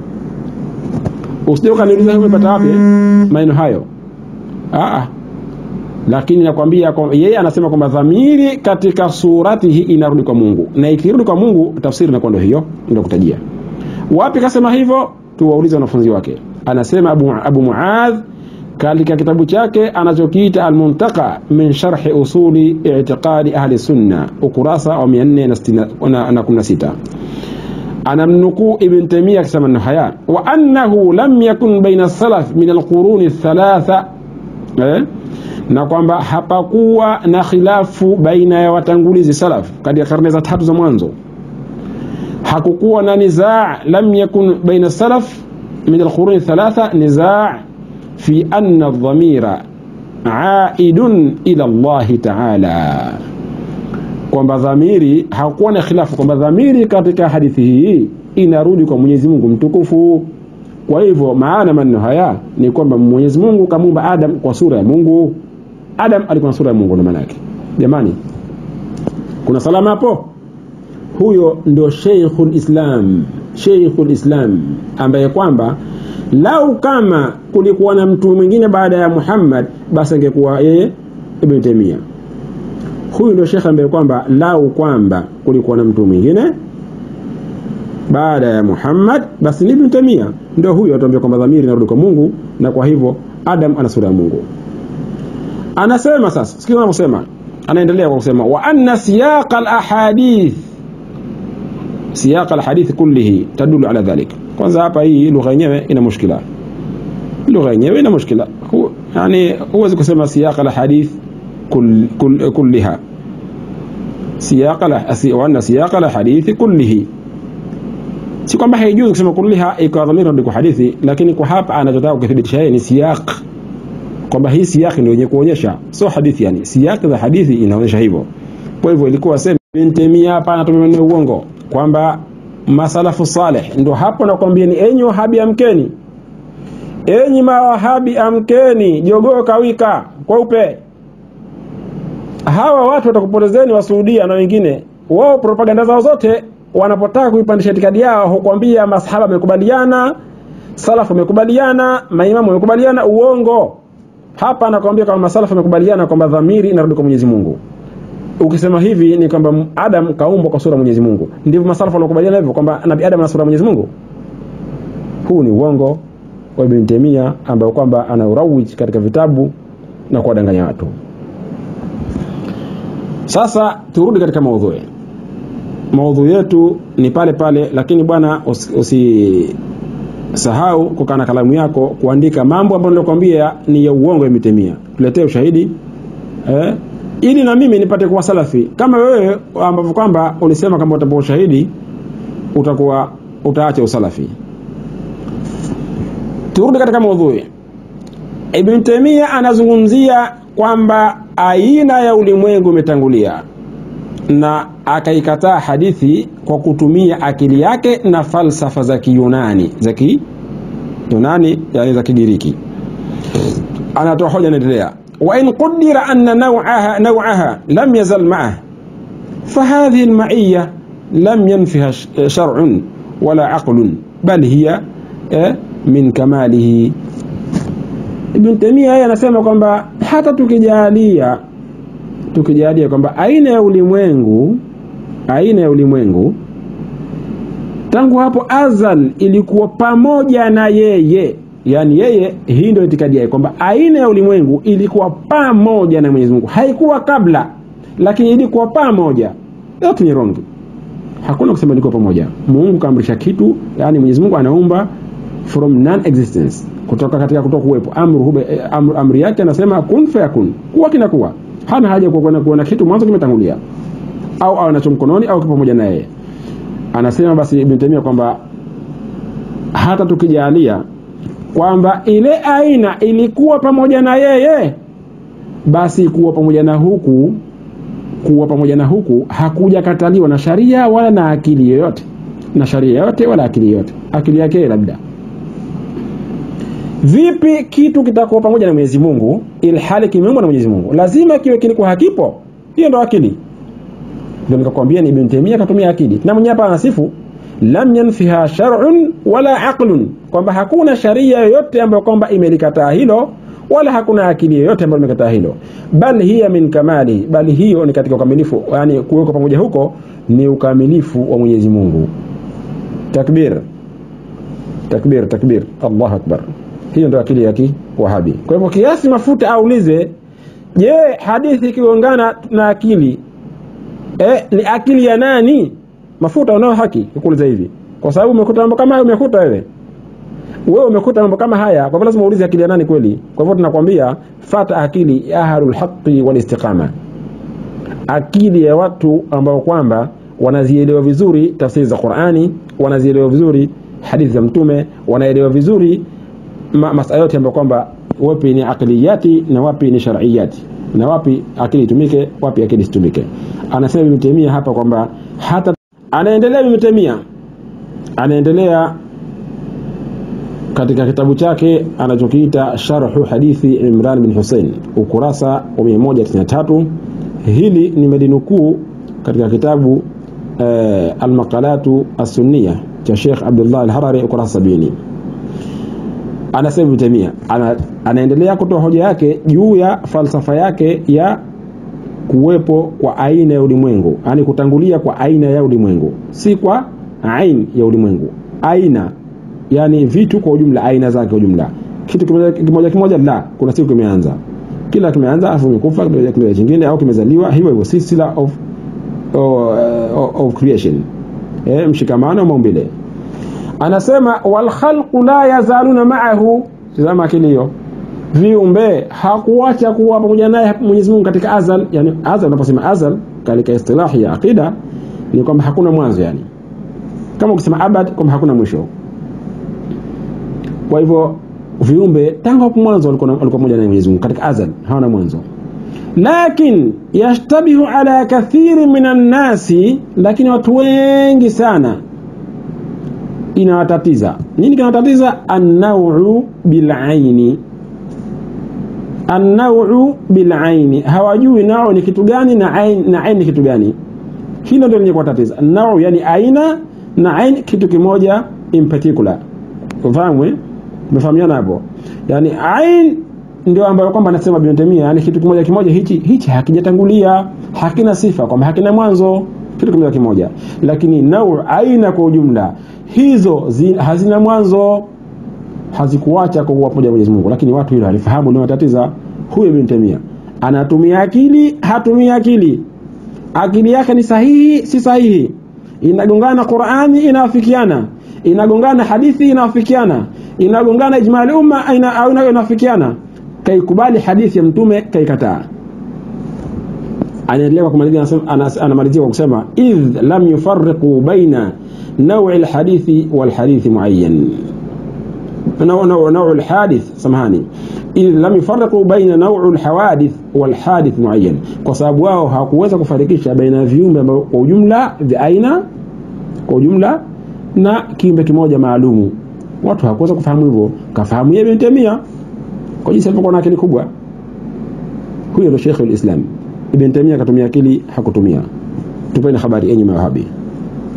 usije ukaniuliza umepata wapi maneno hayo ah lakini nakwambia kwa, yeye anasema kwamba dhamiri katika surati hii inarudi kwa Mungu na ikirudi kwa Mungu tafsiri inakuwa ndio hiyo ndio kutajia wapi kasema hivyo tuwaulize wanafunzi wake anasema Abu, Abu Muadh katika kitabu chake anachokiita Almuntaka min sharhi usuli i'tiqadi ahli sunna ukurasa wa 416 anamnukuu Ibn Taymiyyah akisema neno haya wa annahu lam yakun baina salaf min alquruni thalatha eh? na kwamba hapakuwa na khilafu baina ya watangulizi salaf katika karne za tatu za mwanzo hakukuwa na nizaa lam yakun baina salaf min alquruni thalatha nizaa fi anna dhamira aidun ila Allahi taala kwamba dhamiri hakuwa na khilafu kwamba dhamiri katika hadithi hii inarudi kwa Mwenyezi Mungu mtukufu. Kwa hivyo maana maneno haya ni kwamba Mwenyezi Mungu kamuumba Adam kwa sura ya Mungu. Adam alikuwa na sura ya Mungu, ndio maana yake. Jamani, kuna salama hapo? Huyo ndio Sheikhul Islam, Sheikhul Islam ambaye kwamba lau kama kulikuwa na mtu mwingine baada ya Muhammad, basi angekuwa yeye Ibn Taymiyyah huyu ndio shekhe ambaye kwamba lau kwamba kulikuwa na mtu mwingine baada ya Muhammad basi ni Ibn Taymiyyah ndio huyo atuambia kwamba dhamiri inarudi kwa Mungu na kwa hivyo Adam ana sura ya Mungu anasema sasa sikiza anavyosema anaendelea kwa kusema wa anna siyaq al ahadith siyaq al hadith kullihi tadulu ala dhalik kwanza hapa hii lugha yenyewe ina mushkila lugha yenyewe ina mushkila yani huwezi kusema siyaq al hadith كل كل كلها سياق وأن سياق الحديث كله si kwamba haijuzi kusema kulliha ikawa dhamiri ndio hadithi lakini kwa hapa anachotaka kukithibitisha yeye ni siyaq kwamba hii siyaq ndio yenye kuonyesha sio hadithi yani siyaq za hadithi inaonyesha hivyo kwa hivyo ilikuwa sema Ibn Taymiyyah hapa anatumia maneno uongo kwamba masalafu saleh ndio hapo nakwambia ni enyi wahabi amkeni enyi mawahabi amkeni jogoo kawika kweupe hawa watu watakupotezeni wa Saudia na wengine wao propaganda zao zote wanapotaka kuipandisha itikadi yao hukwambia masahaba wamekubaliana salafu wamekubaliana maimamu wamekubaliana uongo hapa anakwambia kwamba masalafu wamekubaliana kwamba dhamiri inarudi kwa Mwenyezi Mungu ukisema hivi ni kwamba Adam kaumbwa kwa sura ya Mwenyezi Mungu ndivyo masalafu wanakubaliana hivyo kwamba nabii Adam ana sura ya Mwenyezi Mungu huu ni uongo wa Ibn Taymiyyah ambao kwamba anaurawiji katika vitabu na kuwadanganya watu sasa turudi katika maudhui maudhui yetu ni pale pale lakini bwana usisahau usi kukaa na kalamu yako kuandika mambo ambayo nilikwambia ni ya uongo yametemia tuletee ushahidi eh, ili na mimi nipate kuwa salafi kama wewe ambavyo kwamba ulisema kama utapewa ushahidi utakuwa utaacha usalafi turudi katika maudhui Ibn Taymiyyah anazungumzia kwamba aina ya ulimwengu imetangulia na akaikataa hadithi kwa kutumia akili yake na falsafa za Kiyunani za Kiyunani yani za Kigiriki. Anatoa hoja, anaendelea wa in qudira anna naw'aha naw'aha lam yazal ma'ah fahadhihi alma'iyya lam yanfiha shar'un wala aqlun bal hiya eh, min kamalihi Ibn Taymiyyah yeye anasema kwamba hata tukijalia tukijalia kwamba aina ya ulimwengu aina ya ulimwengu tangu hapo azal ilikuwa pamoja na yeye yaani yeye hii ndio itikadi yake kwamba aina ya ulimwengu ilikuwa pamoja na Mwenyezi Mungu haikuwa kabla lakini ilikuwa pamoja yote ni wrong hakuna kusema ilikuwa pamoja Mungu kaamrisha kitu yani Mwenyezi Mungu anaumba from non existence kutoka katika kutoka kuwepo amru, amru, amri yake anasema kun fayakun kuwa kinakuwa hana haja kwa kuona, kuona kitu mwanzo kimetangulia au au anacho mkononi au kipo pamoja na yeye anasema basi Ibn Taymiyyah kwamba hata tukijalia kwamba ile aina ilikuwa pamoja na yeye basi kuwa pamoja na huku kuwa pamoja na huku hakuja kataliwa na sharia wala na akili yoyote na sharia yoyote wala akili yoyote akili yake labda vipi kitu kitakuwa pamoja na Mwenyezi Mungu ilhali kimeumbwa na Mwenyezi Mungu lazima kiwe kilikuwa hakipo hiyo ndo akili ndio nikakwambia ni Ibn Taymiyyah katumia akili na mwenyewe hapa anasifu lam yanfiha shar'un wala aqlun kwamba hakuna sharia yoyote ambayo kwamba imelikataa hilo wala hakuna akili yoyote ambayo imekataa hilo bal hiya min kamali bali hiyo ni katika ukamilifu yani kuwekwa pamoja huko ni ukamilifu wa Mwenyezi Mungu takbir takbir takbir Allahu akbar hiyo ndio akili ya kiwahabi kwa hivyo kiasi mafuta aulize je hadithi ikigongana na akili eh, ni akili ya nani mafuta unao haki kukuuliza hivi kwa sababu umekuta mambo kama hayo umekuta wewe wewe umekuta mambo kama haya kwa hivyo lazima uulize akili ya nani kweli kwa hivyo tunakwambia fata akili ya ahlul haqqi wal istiqama akili ya watu ambao kwamba wanazielewa vizuri tafsiri za Qur'ani wanazielewa vizuri hadithi za mtume wanaelewa vizuri ma, masala yote ambayo kwamba wapi ni aqliyati na wapi ni shar'iyati na wapi akili itumike wapi akili isitumike anasema Ibn Taymiyyah hapa kwamba hata anaendelea Ibn Taymiyyah anaendelea katika kitabu chake anachokiita sharhu hadithi Imran bin Hussein ukurasa wa 193 hili nimelinukuu katika kitabu eh, almaqalatu as-sunniya cha Sheikh Abdullah al-Harari ukurasa 70 anasema Ibn Taymiyyah ana, anaendelea kutoa hoja yake juu ya falsafa yake ya kuwepo kwa aina ya ulimwengu yani kutangulia kwa aina ya ulimwengu si kwa ain ya ulimwengu aina yani vitu kwa ujumla aina zake kwa ujumla kitu kimoja kimoja, kimoja la kuna siku kimeanza kila kimeanza afu kimekufa kimoja kingine au kimezaliwa hivyo hivyo silsila of, of, of creation eh, mshikamano maumbile anasema wal khalqu la yazaluna ma'ahu tazama akili hiyo viumbe hakuacha kuwa pamoja naye Mwenyezi Mungu katika azal yani azal unaposema azal katika istilahi ya aqida ni kwamba hakuna mwanzo yani kama ukisema abad kwamba hakuna mwisho kwa hivyo viumbe tangu hapo mwanzo walikuwa walikuwa pamoja na Mwenyezi Mungu katika azal hawana mwanzo lakin yashtabihu ala kathiri minan nasi lakini watu wengi sana inawatatiza nini kinawatatiza an-naw'u bil aini an-naw'u bil aini hawajui nao ni kitu gani na ain na ain ni kitu gani hilo ndio lenye kuwatatiza an-naw'u yani aina na ain kitu kimoja in particular ufahamu umefahamiana hapo yani ain ndio ambayo kwamba anasema Ibn Taymiyyah yani kitu kimoja kimoja hichi hichi hakijatangulia hakina sifa kwamba hakina mwanzo kitu kimoja kimoja lakini nau aina kwa ujumla hizo zi, hazina mwanzo hazikuacha kuwa pamoja Mwenyezi Mungu lakini watu hilo halifahamu ni matatiza huyo Ibn Taymiyyah anatumia akili hatumia akili akili yake ni sahihi si sahihi inagongana Qur'ani inawafikiana inagongana hadithi inawafikiana inagongana ijmali umma ina, au inawafikiana kaikubali hadithi ya mtume kaikataa anaendelea kwa kumalizia anamalizia kwa kusema idh lam yufarriqu baina nawi alhadithi walhadithi muayyan نوع الحادث سمهاني إذ لم يفرقوا بين نوع الحوادث والحادث معين kwa sababu wao hawakuweza kufarikisha baina viumbe kwa ujumla vya aina kwa ujumla na kiumbe kimoja maalumu watu hawakuweza kufahamu hivyo kafahamu yeye Ibn Taymiyyah kwa jinsi alivyokuwa na akili kubwa huyo ndio Sheikh al-Islam Ibn Taymiyyah akatumia akili hakutumia tupeni habari enyi mawahabi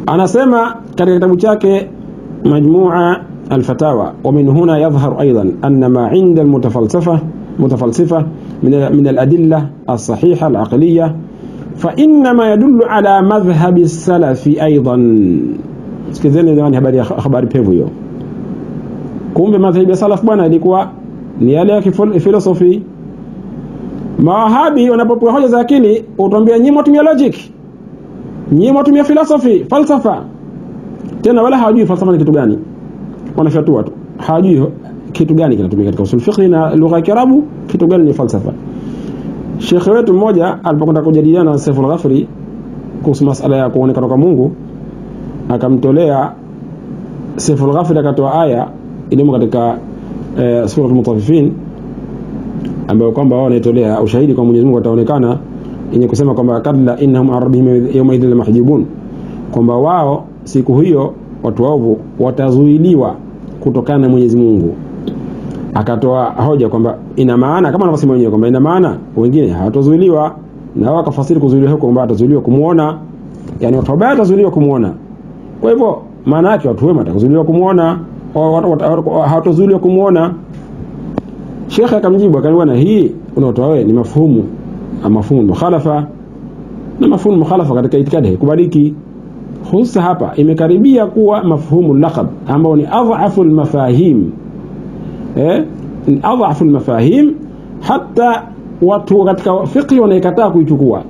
anasema katika kitabu chake majmua alfatawa wa min huna yadhharu aidan anna ma inda almutafalsafa mutafalsifa min min aladilla alsahiha alaqliya فإنما يدل على مذهب السلف أيضا sikizeni jamani habari ya habari pevu hiyo kumbe madhhabi ya salaf bwana ilikuwa ni yale ya filosofi mawahabi wanapopewa hoja za akili utambia nyinyi mwatumia logic nyinyi mwatumia philosophy falsafa tena wala hawajui falsafa ni kitu gani wanafyatua tu hawajui kitu gani kinatumika katika usul fiqh na lugha ya Kiarabu kitu gani ni falsafa Shekhe wetu mmoja alipokwenda kujadiliana na Saiful Ghafri kuhusu masala ya kuonekana kwa Mungu akamtolea Saiful Ghafri akatoa aya ilimo katika e, sura al-Mutaffifin ambayo kwamba wao wanaitolea ushahidi kwa Mwenyezi Mungu ataonekana yenye kusema kwamba kadla innahum an rabbihim yawma idhil mahjubun kwamba wao siku hiyo watu waovu watazuiliwa kutokana na Mwenyezi Mungu akatoa hoja kwamba ina maana kama anavyosema wenyewe kwamba ina maana wengine hawatazuiliwa na wao wakafasiri kuzuiliwa huko kwamba watazuiliwa kumuona yani watu wabaya watazuiliwa kumuona kwa hivyo maana yake watu wema watazuiliwa kumuona hawatazuiliwa kumuona Sheikh akamjibu akamwambia na hii unaotoa wewe ni mafuhumu mafuhumu mukhalafa na mafuhumu mukhalafa katika itikadi haikubaliki hususa hapa imekaribia kuwa mafhumu laqab ambao ni adhafu almafahim eh adhafu almafahim hata watu katika fiqh wanaikataa kuichukua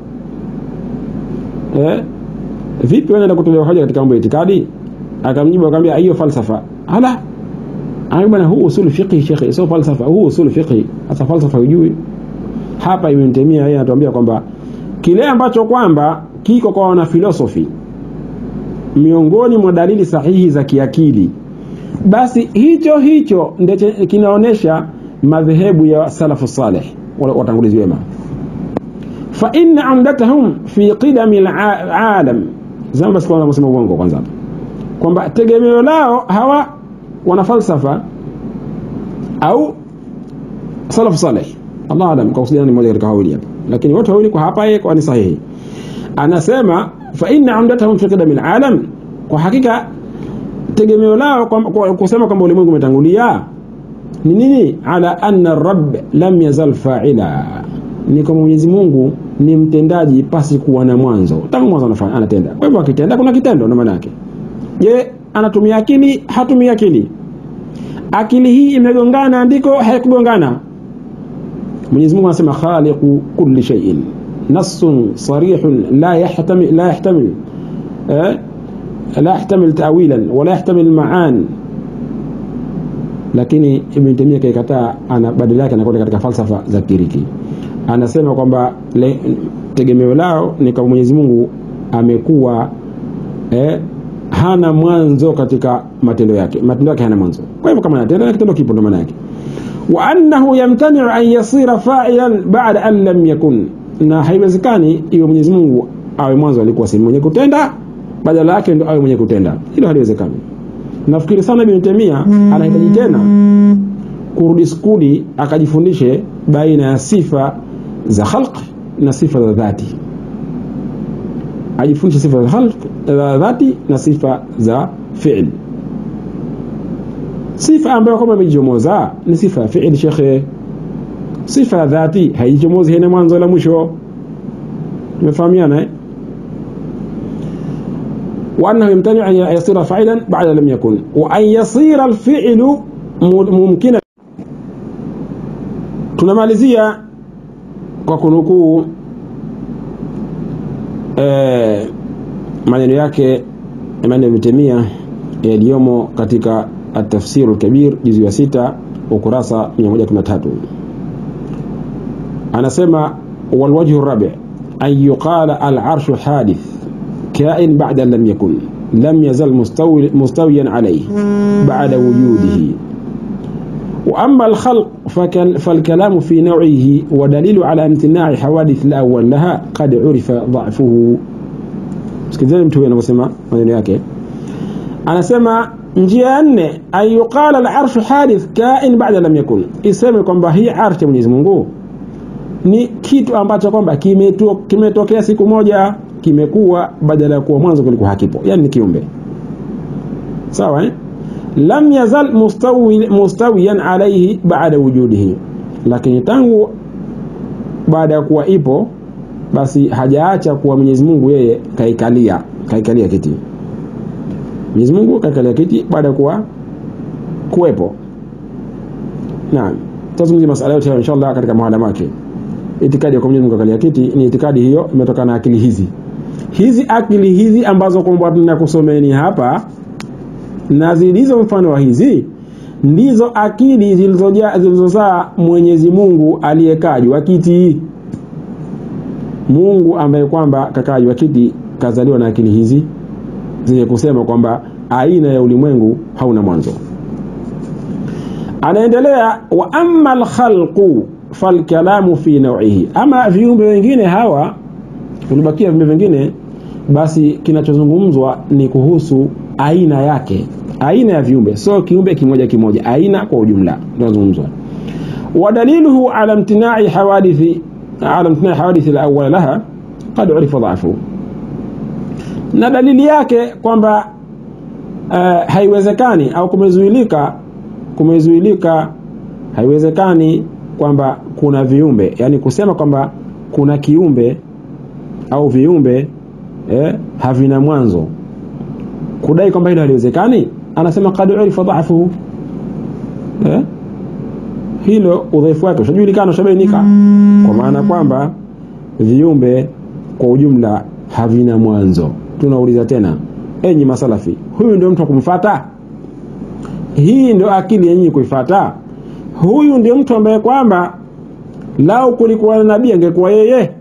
eh vipi wanaenda kutolea hoja katika mambo ya itikadi akamjibu akamwambia hiyo falsafa ala bwana huu usul fiqh shekhi sio falsafa huu usul fiqh hata falsafa hujui hapa Ibn Taymiyyah yeye anatuambia kwamba kile ambacho kwamba kiko kwa wana philosophy miongoni mwa dalili sahihi za kiakili basi hicho hicho ndio kinaonesha madhehebu ya salafu saleh watangulizi wema fa inna amdatahum fi qidami alalam zama basi kwanza kusema uongo kwanza kwamba tegemeo lao hawa wana falsafa au salafu saleh Allah alam kwa kusudia ni mmoja katika hawili hapa lakini wote wawili kwa hapa yeye kwa ni sahihi anasema fa inna amdatahum fi qidami alalam kwa hakika tegemeo lao kwa, kwa, kusema kwamba ulimwengu umetangulia ni nini ala anna rabb lam yazal fa'ila ni kama Mwenyezi Mungu ni mtendaji pasi kuwa na mwanzo tangu mwanzo anafanya anatenda kwa hivyo akitenda kuna kitendo na maana yake je anatumia akili hatumia akili akili hii imegongana andiko haikugongana Mwenyezi Mungu anasema khaliqu kulli shay'in nassun sarihun la yahtamil la yahtamil eh لا يحتمل تأويلا ولا يحتمل معان lakini Ibn Taymiyyah kaikataa ana badala yake anakwenda katika falsafa za Kiriki anasema kwamba tegemeo lao ni kwa Mwenyezi Mungu amekuwa eh, hana mwanzo katika matendo yake matendo yake hana mwanzo kwa hivyo kama anatenda na kitendo kipo ndo maana yake wa annahu yamtani'u an yasira fa'ilan ba'da an lam yakun na haiwezekani iwe Mwenyezi Mungu awe mwanzo alikuwa si mwenye kutenda badala yake ndo awe mwenye kutenda hilo haliwezekani nafikiri sana Ibn Taymiyyah anahitaji tena kurudi skuli akajifundishe baina ya sifa za khalq na sifa za dhati ajifundishe sifa za khalq za dhati na sifa za fi'l sifa ambayo kama imejichomoza ni sifa ya fi'l shekhe sifa ya dhati haijichomozi haina mwanzo la mwisho tumefahamiana eh وأنه يمتنع أن يصير فعلا بعد لم يكن وأن يصير الفعل ممكنا tunamalizia kwa kunukuu eh, maneno yake Imam Ibn Taymiyyah yaliyomo katika at-Tafsir al-Kabir juzu ya sita ukurasa 113 anasema walwajhu rabi an yuqala al-arshu hadith كائن بعد لم يكن لم يزل مستوي مستويا عليه بعد وجوده وأما الخلق فالكلام في نوعه ودليل على امتناع حوادث الأول لها قد عرف ضعفه sikizeni mtu huyo anavyosema maneno yake anasema njia nne an yuqala al-arshu hadith kain ba'da lam yakun iseme kwamba hii arshi ya Mwenyezi Mungu ni kitu ambacho kwamba kimetokea siku moja kimekuwa badala ya kuwa mwanzo kilikuwa hakipo yani ni kiumbe sawa eh? lam yazal mustawi, mustawiyan alaihi baada wujudihi lakini tangu baada ya kuwa ipo basi hajaacha kuwa Mwenyezi Mungu yeye kaikalia kaikalia kiti Mwenyezi Mungu kaikalia kiti baada ya kuwa kuwepo naam tazungumzia masala yote inshallah katika mahala wake itikadi ya kwa Mwenyezi Mungu kaikalia kiti ni itikadi hiyo imetokana na akili hizi hizi akili hizi ambazo kwamba tunakusomeni hapa na zilizo mfano wa hizi ndizo akili zilizojaa zilizozaa Mwenyezi Mungu aliyekaa juu kiti Mungu ambaye kwamba kakaa juu kiti kazaliwa na akili hizi zenye kusema kwamba aina ya ulimwengu hauna mwanzo anaendelea wa amma alkhalqu falkalamu fi naw'ihi ama viumbe wengine hawa ulibakia viumbe vingine basi kinachozungumzwa ni kuhusu aina yake aina ya viumbe sio kiumbe kimoja kimoja aina kwa ujumla tunazungumzwa ودليله على امتناع حوادث على امتناع حوادث الأول لها قد عرف ضعفه na dalili yake kwamba uh, haiwezekani au kumezuilika kumezuilika haiwezekani kwamba kuna viumbe yani kusema kwamba kuna kiumbe au viumbe eh, havina mwanzo kudai kwamba hilo haliwezekani anasema qad urifa dha'fuhu eh? hilo udhaifu wake ushajulikana ushabainika kwa maana kwamba viumbe kwa ujumla havina mwanzo tunauliza tena enyi masalafi huyu ndio mtu wa kumfata hii ndio akili yenyewe kuifata huyu ndio mtu ambaye kwamba lau kulikuwa na nabii angekuwa yeye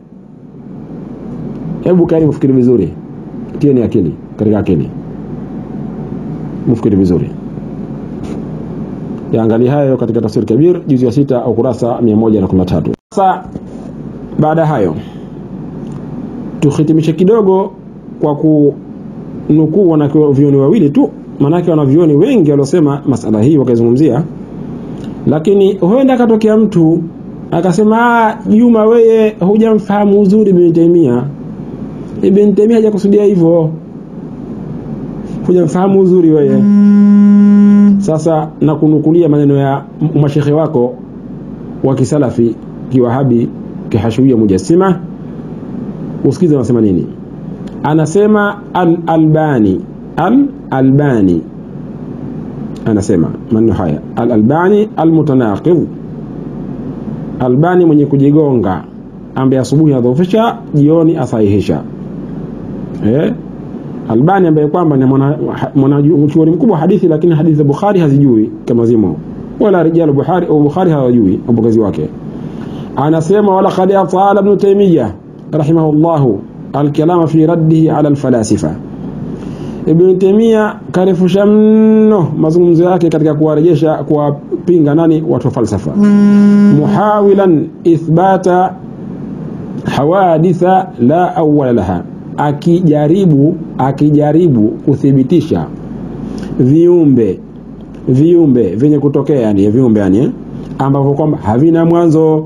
hebu kaeni mfikiri vizuri tieni akili katika akili mfikiri vizuri yaangalia hayo katika tafsiri kabir juzi ya sita au kurasa 113 sasa baada hayo tuhitimishe kidogo kwa kunukuu wanavyoni wawili tu maanake wanavyoni wengi waliosema masala hii wakaizungumzia lakini huenda akatokea mtu akasema Juma weye hujamfahamu uzuri Ibn Taymiyyah Ibn Taymiyyah hajakusudia hivyo hujamfahamu uzuri wewe sasa na kunukulia maneno ya mashekhe wako wa kisalafi kiwahabi kihashuia mujassima usikize anasema nini anasema al-albani al-albani anasema maneno haya al-albani al-mutanaqid albani mwenye kujigonga ambaye asubuhi adhofisha jioni asahihisha eh Albani ambaye kwamba ni mwanachuoni mkubwa wa hadithi lakini hadithi za Bukhari hazijui kama zimo wala rijalu Bukhari au Bukhari hawajui wapokezi wake anasema wala qad atala ibn Taymiyyah rahimahullah alkalama fi raddihi ala alfalasifa Ibn Taymiyyah karefusha mno mazungumzo yake katika kuwarejesha kuwapinga nani watu wa falsafa muhawilan ithbata hawaditha la awwala laha akijaribu akijaribu kuthibitisha viumbe viumbe vyenye kutokea yani viumbe yani ambavyo kwamba havina mwanzo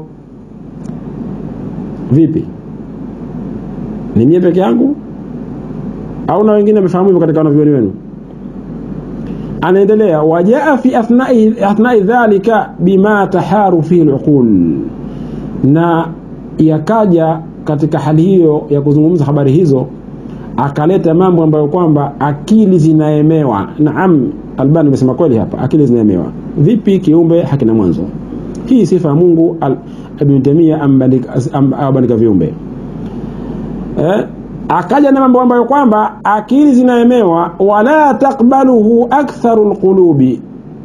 vipi ni mie peke yangu au na wengine wamefahamu hivyo katika wanavyoni wenu anaendelea wajaa fi athnai, athnai dhalika bima taharu fihi luqul na yakaja katika hali hiyo ya kuzungumza habari hizo akaleta mambo ambayo kwamba akili zinaemewa naam albani amesema kweli hapa akili zinaemewa vipi kiumbe hakina mwanzo hii sifa ya mungu ibn tamia abandika viumbe eh? akaja na mambo ambayo kwamba akili zinaemewa wala takbaluhu aktharu lqulubi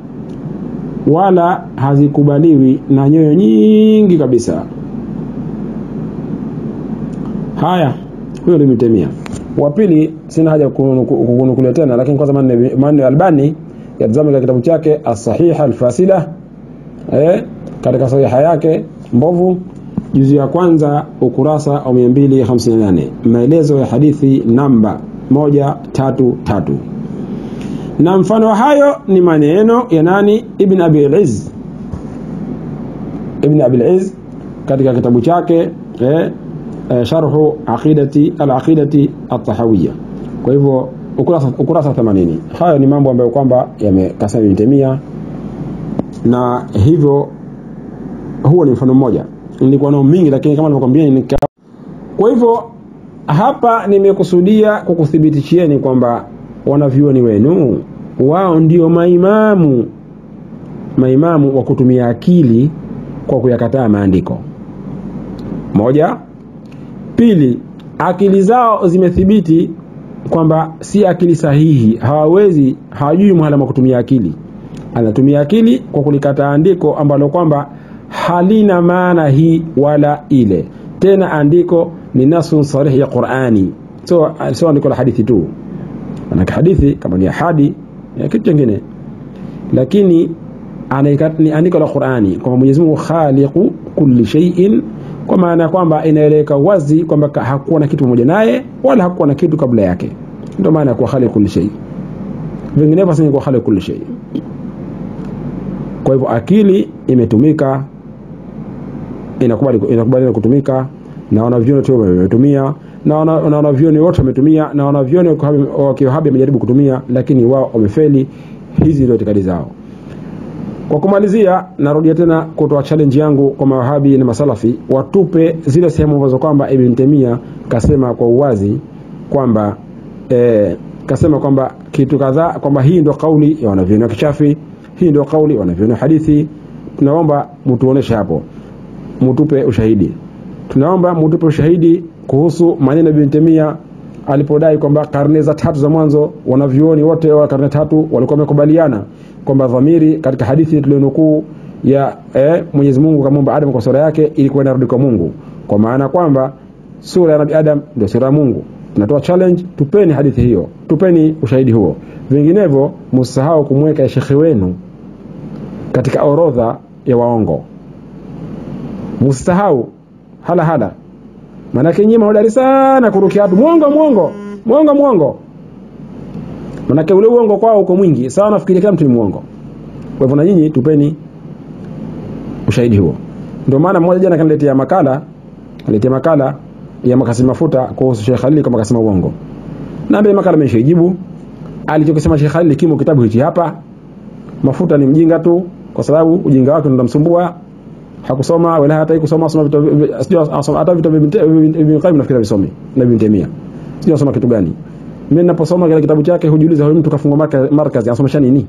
wala hazikubaliwi na nyoyo nyingi kabisa haya huyo limetemia wa pili sina haja kukunukulia tena lakini kwanza manne albani yatazama katika kitabu chake as-sahiha al-fasila eh, katika sahiha yake mbovu juzi ya kwanza ukurasa wa 258 maelezo ya hadithi namba 133 na mfano wa hayo ni maneno ya nani ibn abi al-izz ibn abi al-izz katika kitabu chake eh, eh, sharhu aqidati al-aqidati at-tahawiyya kwa hivyo ukurasa ukurasa 80 hayo ni mambo ambayo kwamba yamekasema Ibn Taymiyyah na hivyo huo ni mfano mmoja nilikuwa nao mingi lakini kama nilivyokuambia ni kwa hivyo hapa nimekusudia kukuthibitishieni kwamba wanavyuoni wenu wao ndio maimamu maimamu wa kutumia akili kwa kuyakataa maandiko moja pili akili zao zimethibiti kwamba si akili sahihi hawawezi hawajui mhala wa kutumia akili anatumia akili kwa kulikataa andiko ambalo kwamba halina maana hii wala ile tena andiko ni nasun sarih ya qurani so, so andiko la hadithi tu manake hadithi kama ni ahadi ya kitu chingine lakini ni andiko la qurani kwamba mwenyezi mungu khaliqu kulli shay'in kwa maana ya kwamba inaeleweka wazi kwamba hakuwa na kitu pamoja naye wala hakuwa na kitu kabla yake ndio maana ya kuwa khaliqu kulli shay vinginevyo asingekuwa khaliqu kulli shay kwa hivyo akili imetumika inakubali inakubali kutumika na wanavyoni wote wametumia na wanavyoni wote wametumia na wanavyoni wa kiwahabi wamejaribu kutumia lakini wao wamefeli hizi ndio itikadi zao kwa kumalizia narudia tena kutoa challenge yangu kwa mawahabi na masalafi watupe zile sehemu ambazo kwamba Ibn Taymiyyah kasema kwa uwazi kwamba eh, kasema kwamba kitu kadhaa kwamba hii ndio kauli ya wanavyoni wa kishafi hii ndio kauli ya wanavyoni wa hadithi tunaomba mtuoneshe hapo mtupe ushahidi tunaomba mtupe ushahidi kuhusu maneno ya Ibn Taymiyyah alipodai kwamba karne za tatu za mwanzo wanavyuoni wote wa karne tatu walikuwa wamekubaliana kwamba dhamiri katika hadithi tulionukuu ya eh, Mwenyezi Mungu kamumba Adam kwa sura yake ilikuwa inarudi kwa Mungu, kwa maana kwamba sura ya Nabii Adam ndio sura ya Mungu. Tunatoa challenge, tupeni hadithi hiyo, tupeni ushahidi huo, vinginevyo msisahau kumweka shekhe wenu katika orodha ya waongo, msisahau hala hala, maanake nyinyi mahodari sana kurukia watu mwongo mwongo mwongo mwongo manake ule uongo kwao uko mwingi sawa nafikiria kila mtu ni mwongo kwa hivyo na nyinyi tupeni ushahidi huo ndio maana mmoja jana kaniletea makala kaniletea makala ya makasi mafuta kuhusu Sheikh Khalil kama kasema uongo naambia makala nimeshajibu alichokisema Sheikh Khalil kimo kitabu hichi hapa mafuta ni mjinga tu kwa sababu ujinga wake unamsumbua hakusoma wala hata kusoma soma vitu sijui hata vitu vya Ibn Qayyim nafikiri visomi na Ibn Taymiyyah sijui asoma kitu gani mimi ninaposoma kile kitabu chake hujiuliza huyu mtu kafungwa markazi anasomesha nini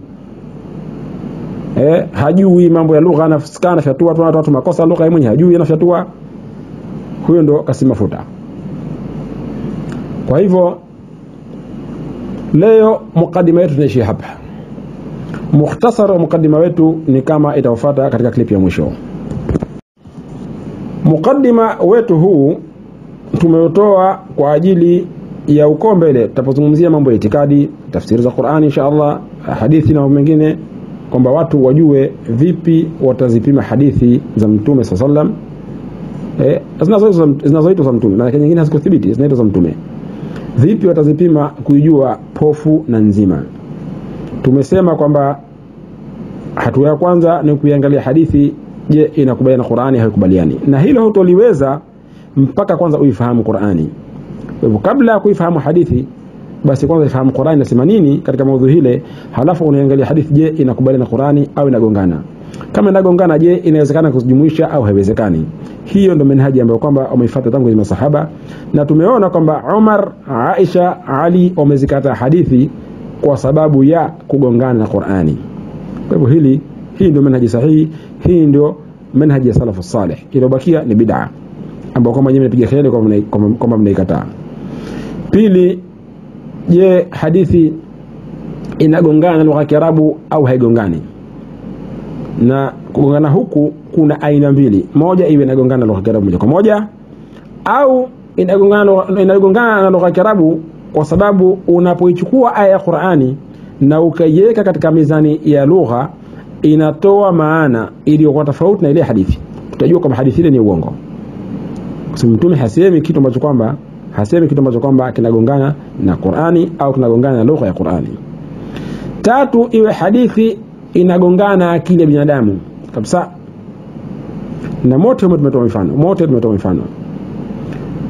eh hajui mambo ya lugha anafisikana anafyatua tu watu makosa lugha yeye mwenyewe hajui anafyatua huyo ndo kasima mafuta kwa hivyo leo mukadima yetu tunaishia hapa mukhtasar wa mukadima wetu ni kama itafuata katika klipu ya mwisho mukadima wetu huu tumeutoa kwa ajili ya uko mbele tutapozungumzia mambo ya itikadi tafsiri za Qur'ani insha Allah hadithi na mambo mengine kwamba watu wajue vipi watazipima hadithi za mtume saa sallam eh, zinazoitwa za mtume maana nyingine hazikuthibiti zinaitwa za mtume vipi watazipima kuijua pofu na nzima tumesema kwamba hatua ya kwanza ni kuiangalia hadithi je inakubaliana na Qur'ani haikubaliani na hilo hutoliweza mpaka kwanza uifahamu Qur'ani kwa hivyo kabla ya kuifahamu hadithi basi kwanza ifahamu Qur'ani inasema nini katika maudhui hile, halafu unaangalia hadithi, je, inakubaliana na Qur'ani au inagongana? Kama inagongana, je, inawezekana kujumuisha au haiwezekani? Hiyo ndio manhaji ambayo kwamba wameifuata tangu masahaba, na tumeona kwamba Umar, Aisha, Ali wamezikata hadithi kwa sababu ya kugongana na Qur'ani. Kwa hivyo hili hii ndio manhaji sahihi, hii ndio manhaji ya salafu salih. Iliyobakia ni bid'a ambayo kwamba nyinyi mnapiga kelele kwamba mnaikataa. Pili, je, hadithi inagongana na lugha ya Kiarabu au haigongani? Na kugongana huku kuna aina mbili, moja iwe inagongana na lugha ya Kiarabu moja kwa moja au inagongana inagongana na lugha ya Kiarabu kwa sababu unapoichukua aya ya Qur'ani na ukaiweka katika mizani ya lugha inatoa maana iliyokuwa tofauti na ile hadithi, tutajua kwamba hadithi ile ni uongo, kwa sababu Mtume hasemi kitu ambacho kwamba hasemi kitu ambacho kwamba kinagongana na Qur'ani au kinagongana na lugha ya Qur'ani. Tatu, iwe hadithi inagongana na akili ya binadamu kabisa, na mote tumetoa mifano, mote tumetoa mifano.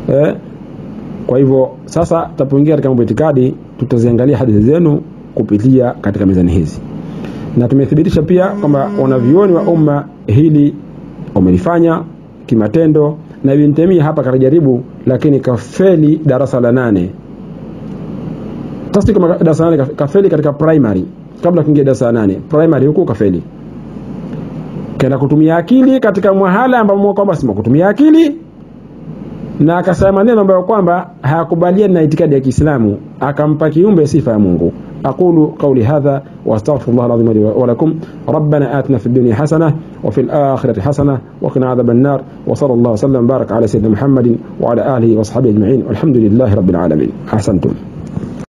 eh, kwa hivyo sasa tutapoingia katika mambo ya itikadi tutaziangalia hadithi zenu kupitia katika mizani hizi na tumethibitisha pia kwamba wanavyuoni wa umma hili wamelifanya kimatendo na Ibn Taymiyyah hapa kalijaribu lakini kafeli darasa la nane tasti kama darasa la nane kafeli katika primary kabla kuingia darasa la nane primary huko kafeli kaenda kutumia akili katika mwahala ambao kwamba sima kutumia akili na akasema maneno ambayo kwamba hayakubaliani na itikadi ya Kiislamu akampa kiumbe sifa ya Mungu أقول قولي هذا وأستغفر الله العظيم لي ولكم ربنا آتنا في الدنيا حسنة وفي الآخرة حسنة وقنا عذاب النار وصلى الله وسلم وبارك على سيدنا محمد وعلى آله وأصحابه أجمعين والحمد لله رب العالمين أحسنتم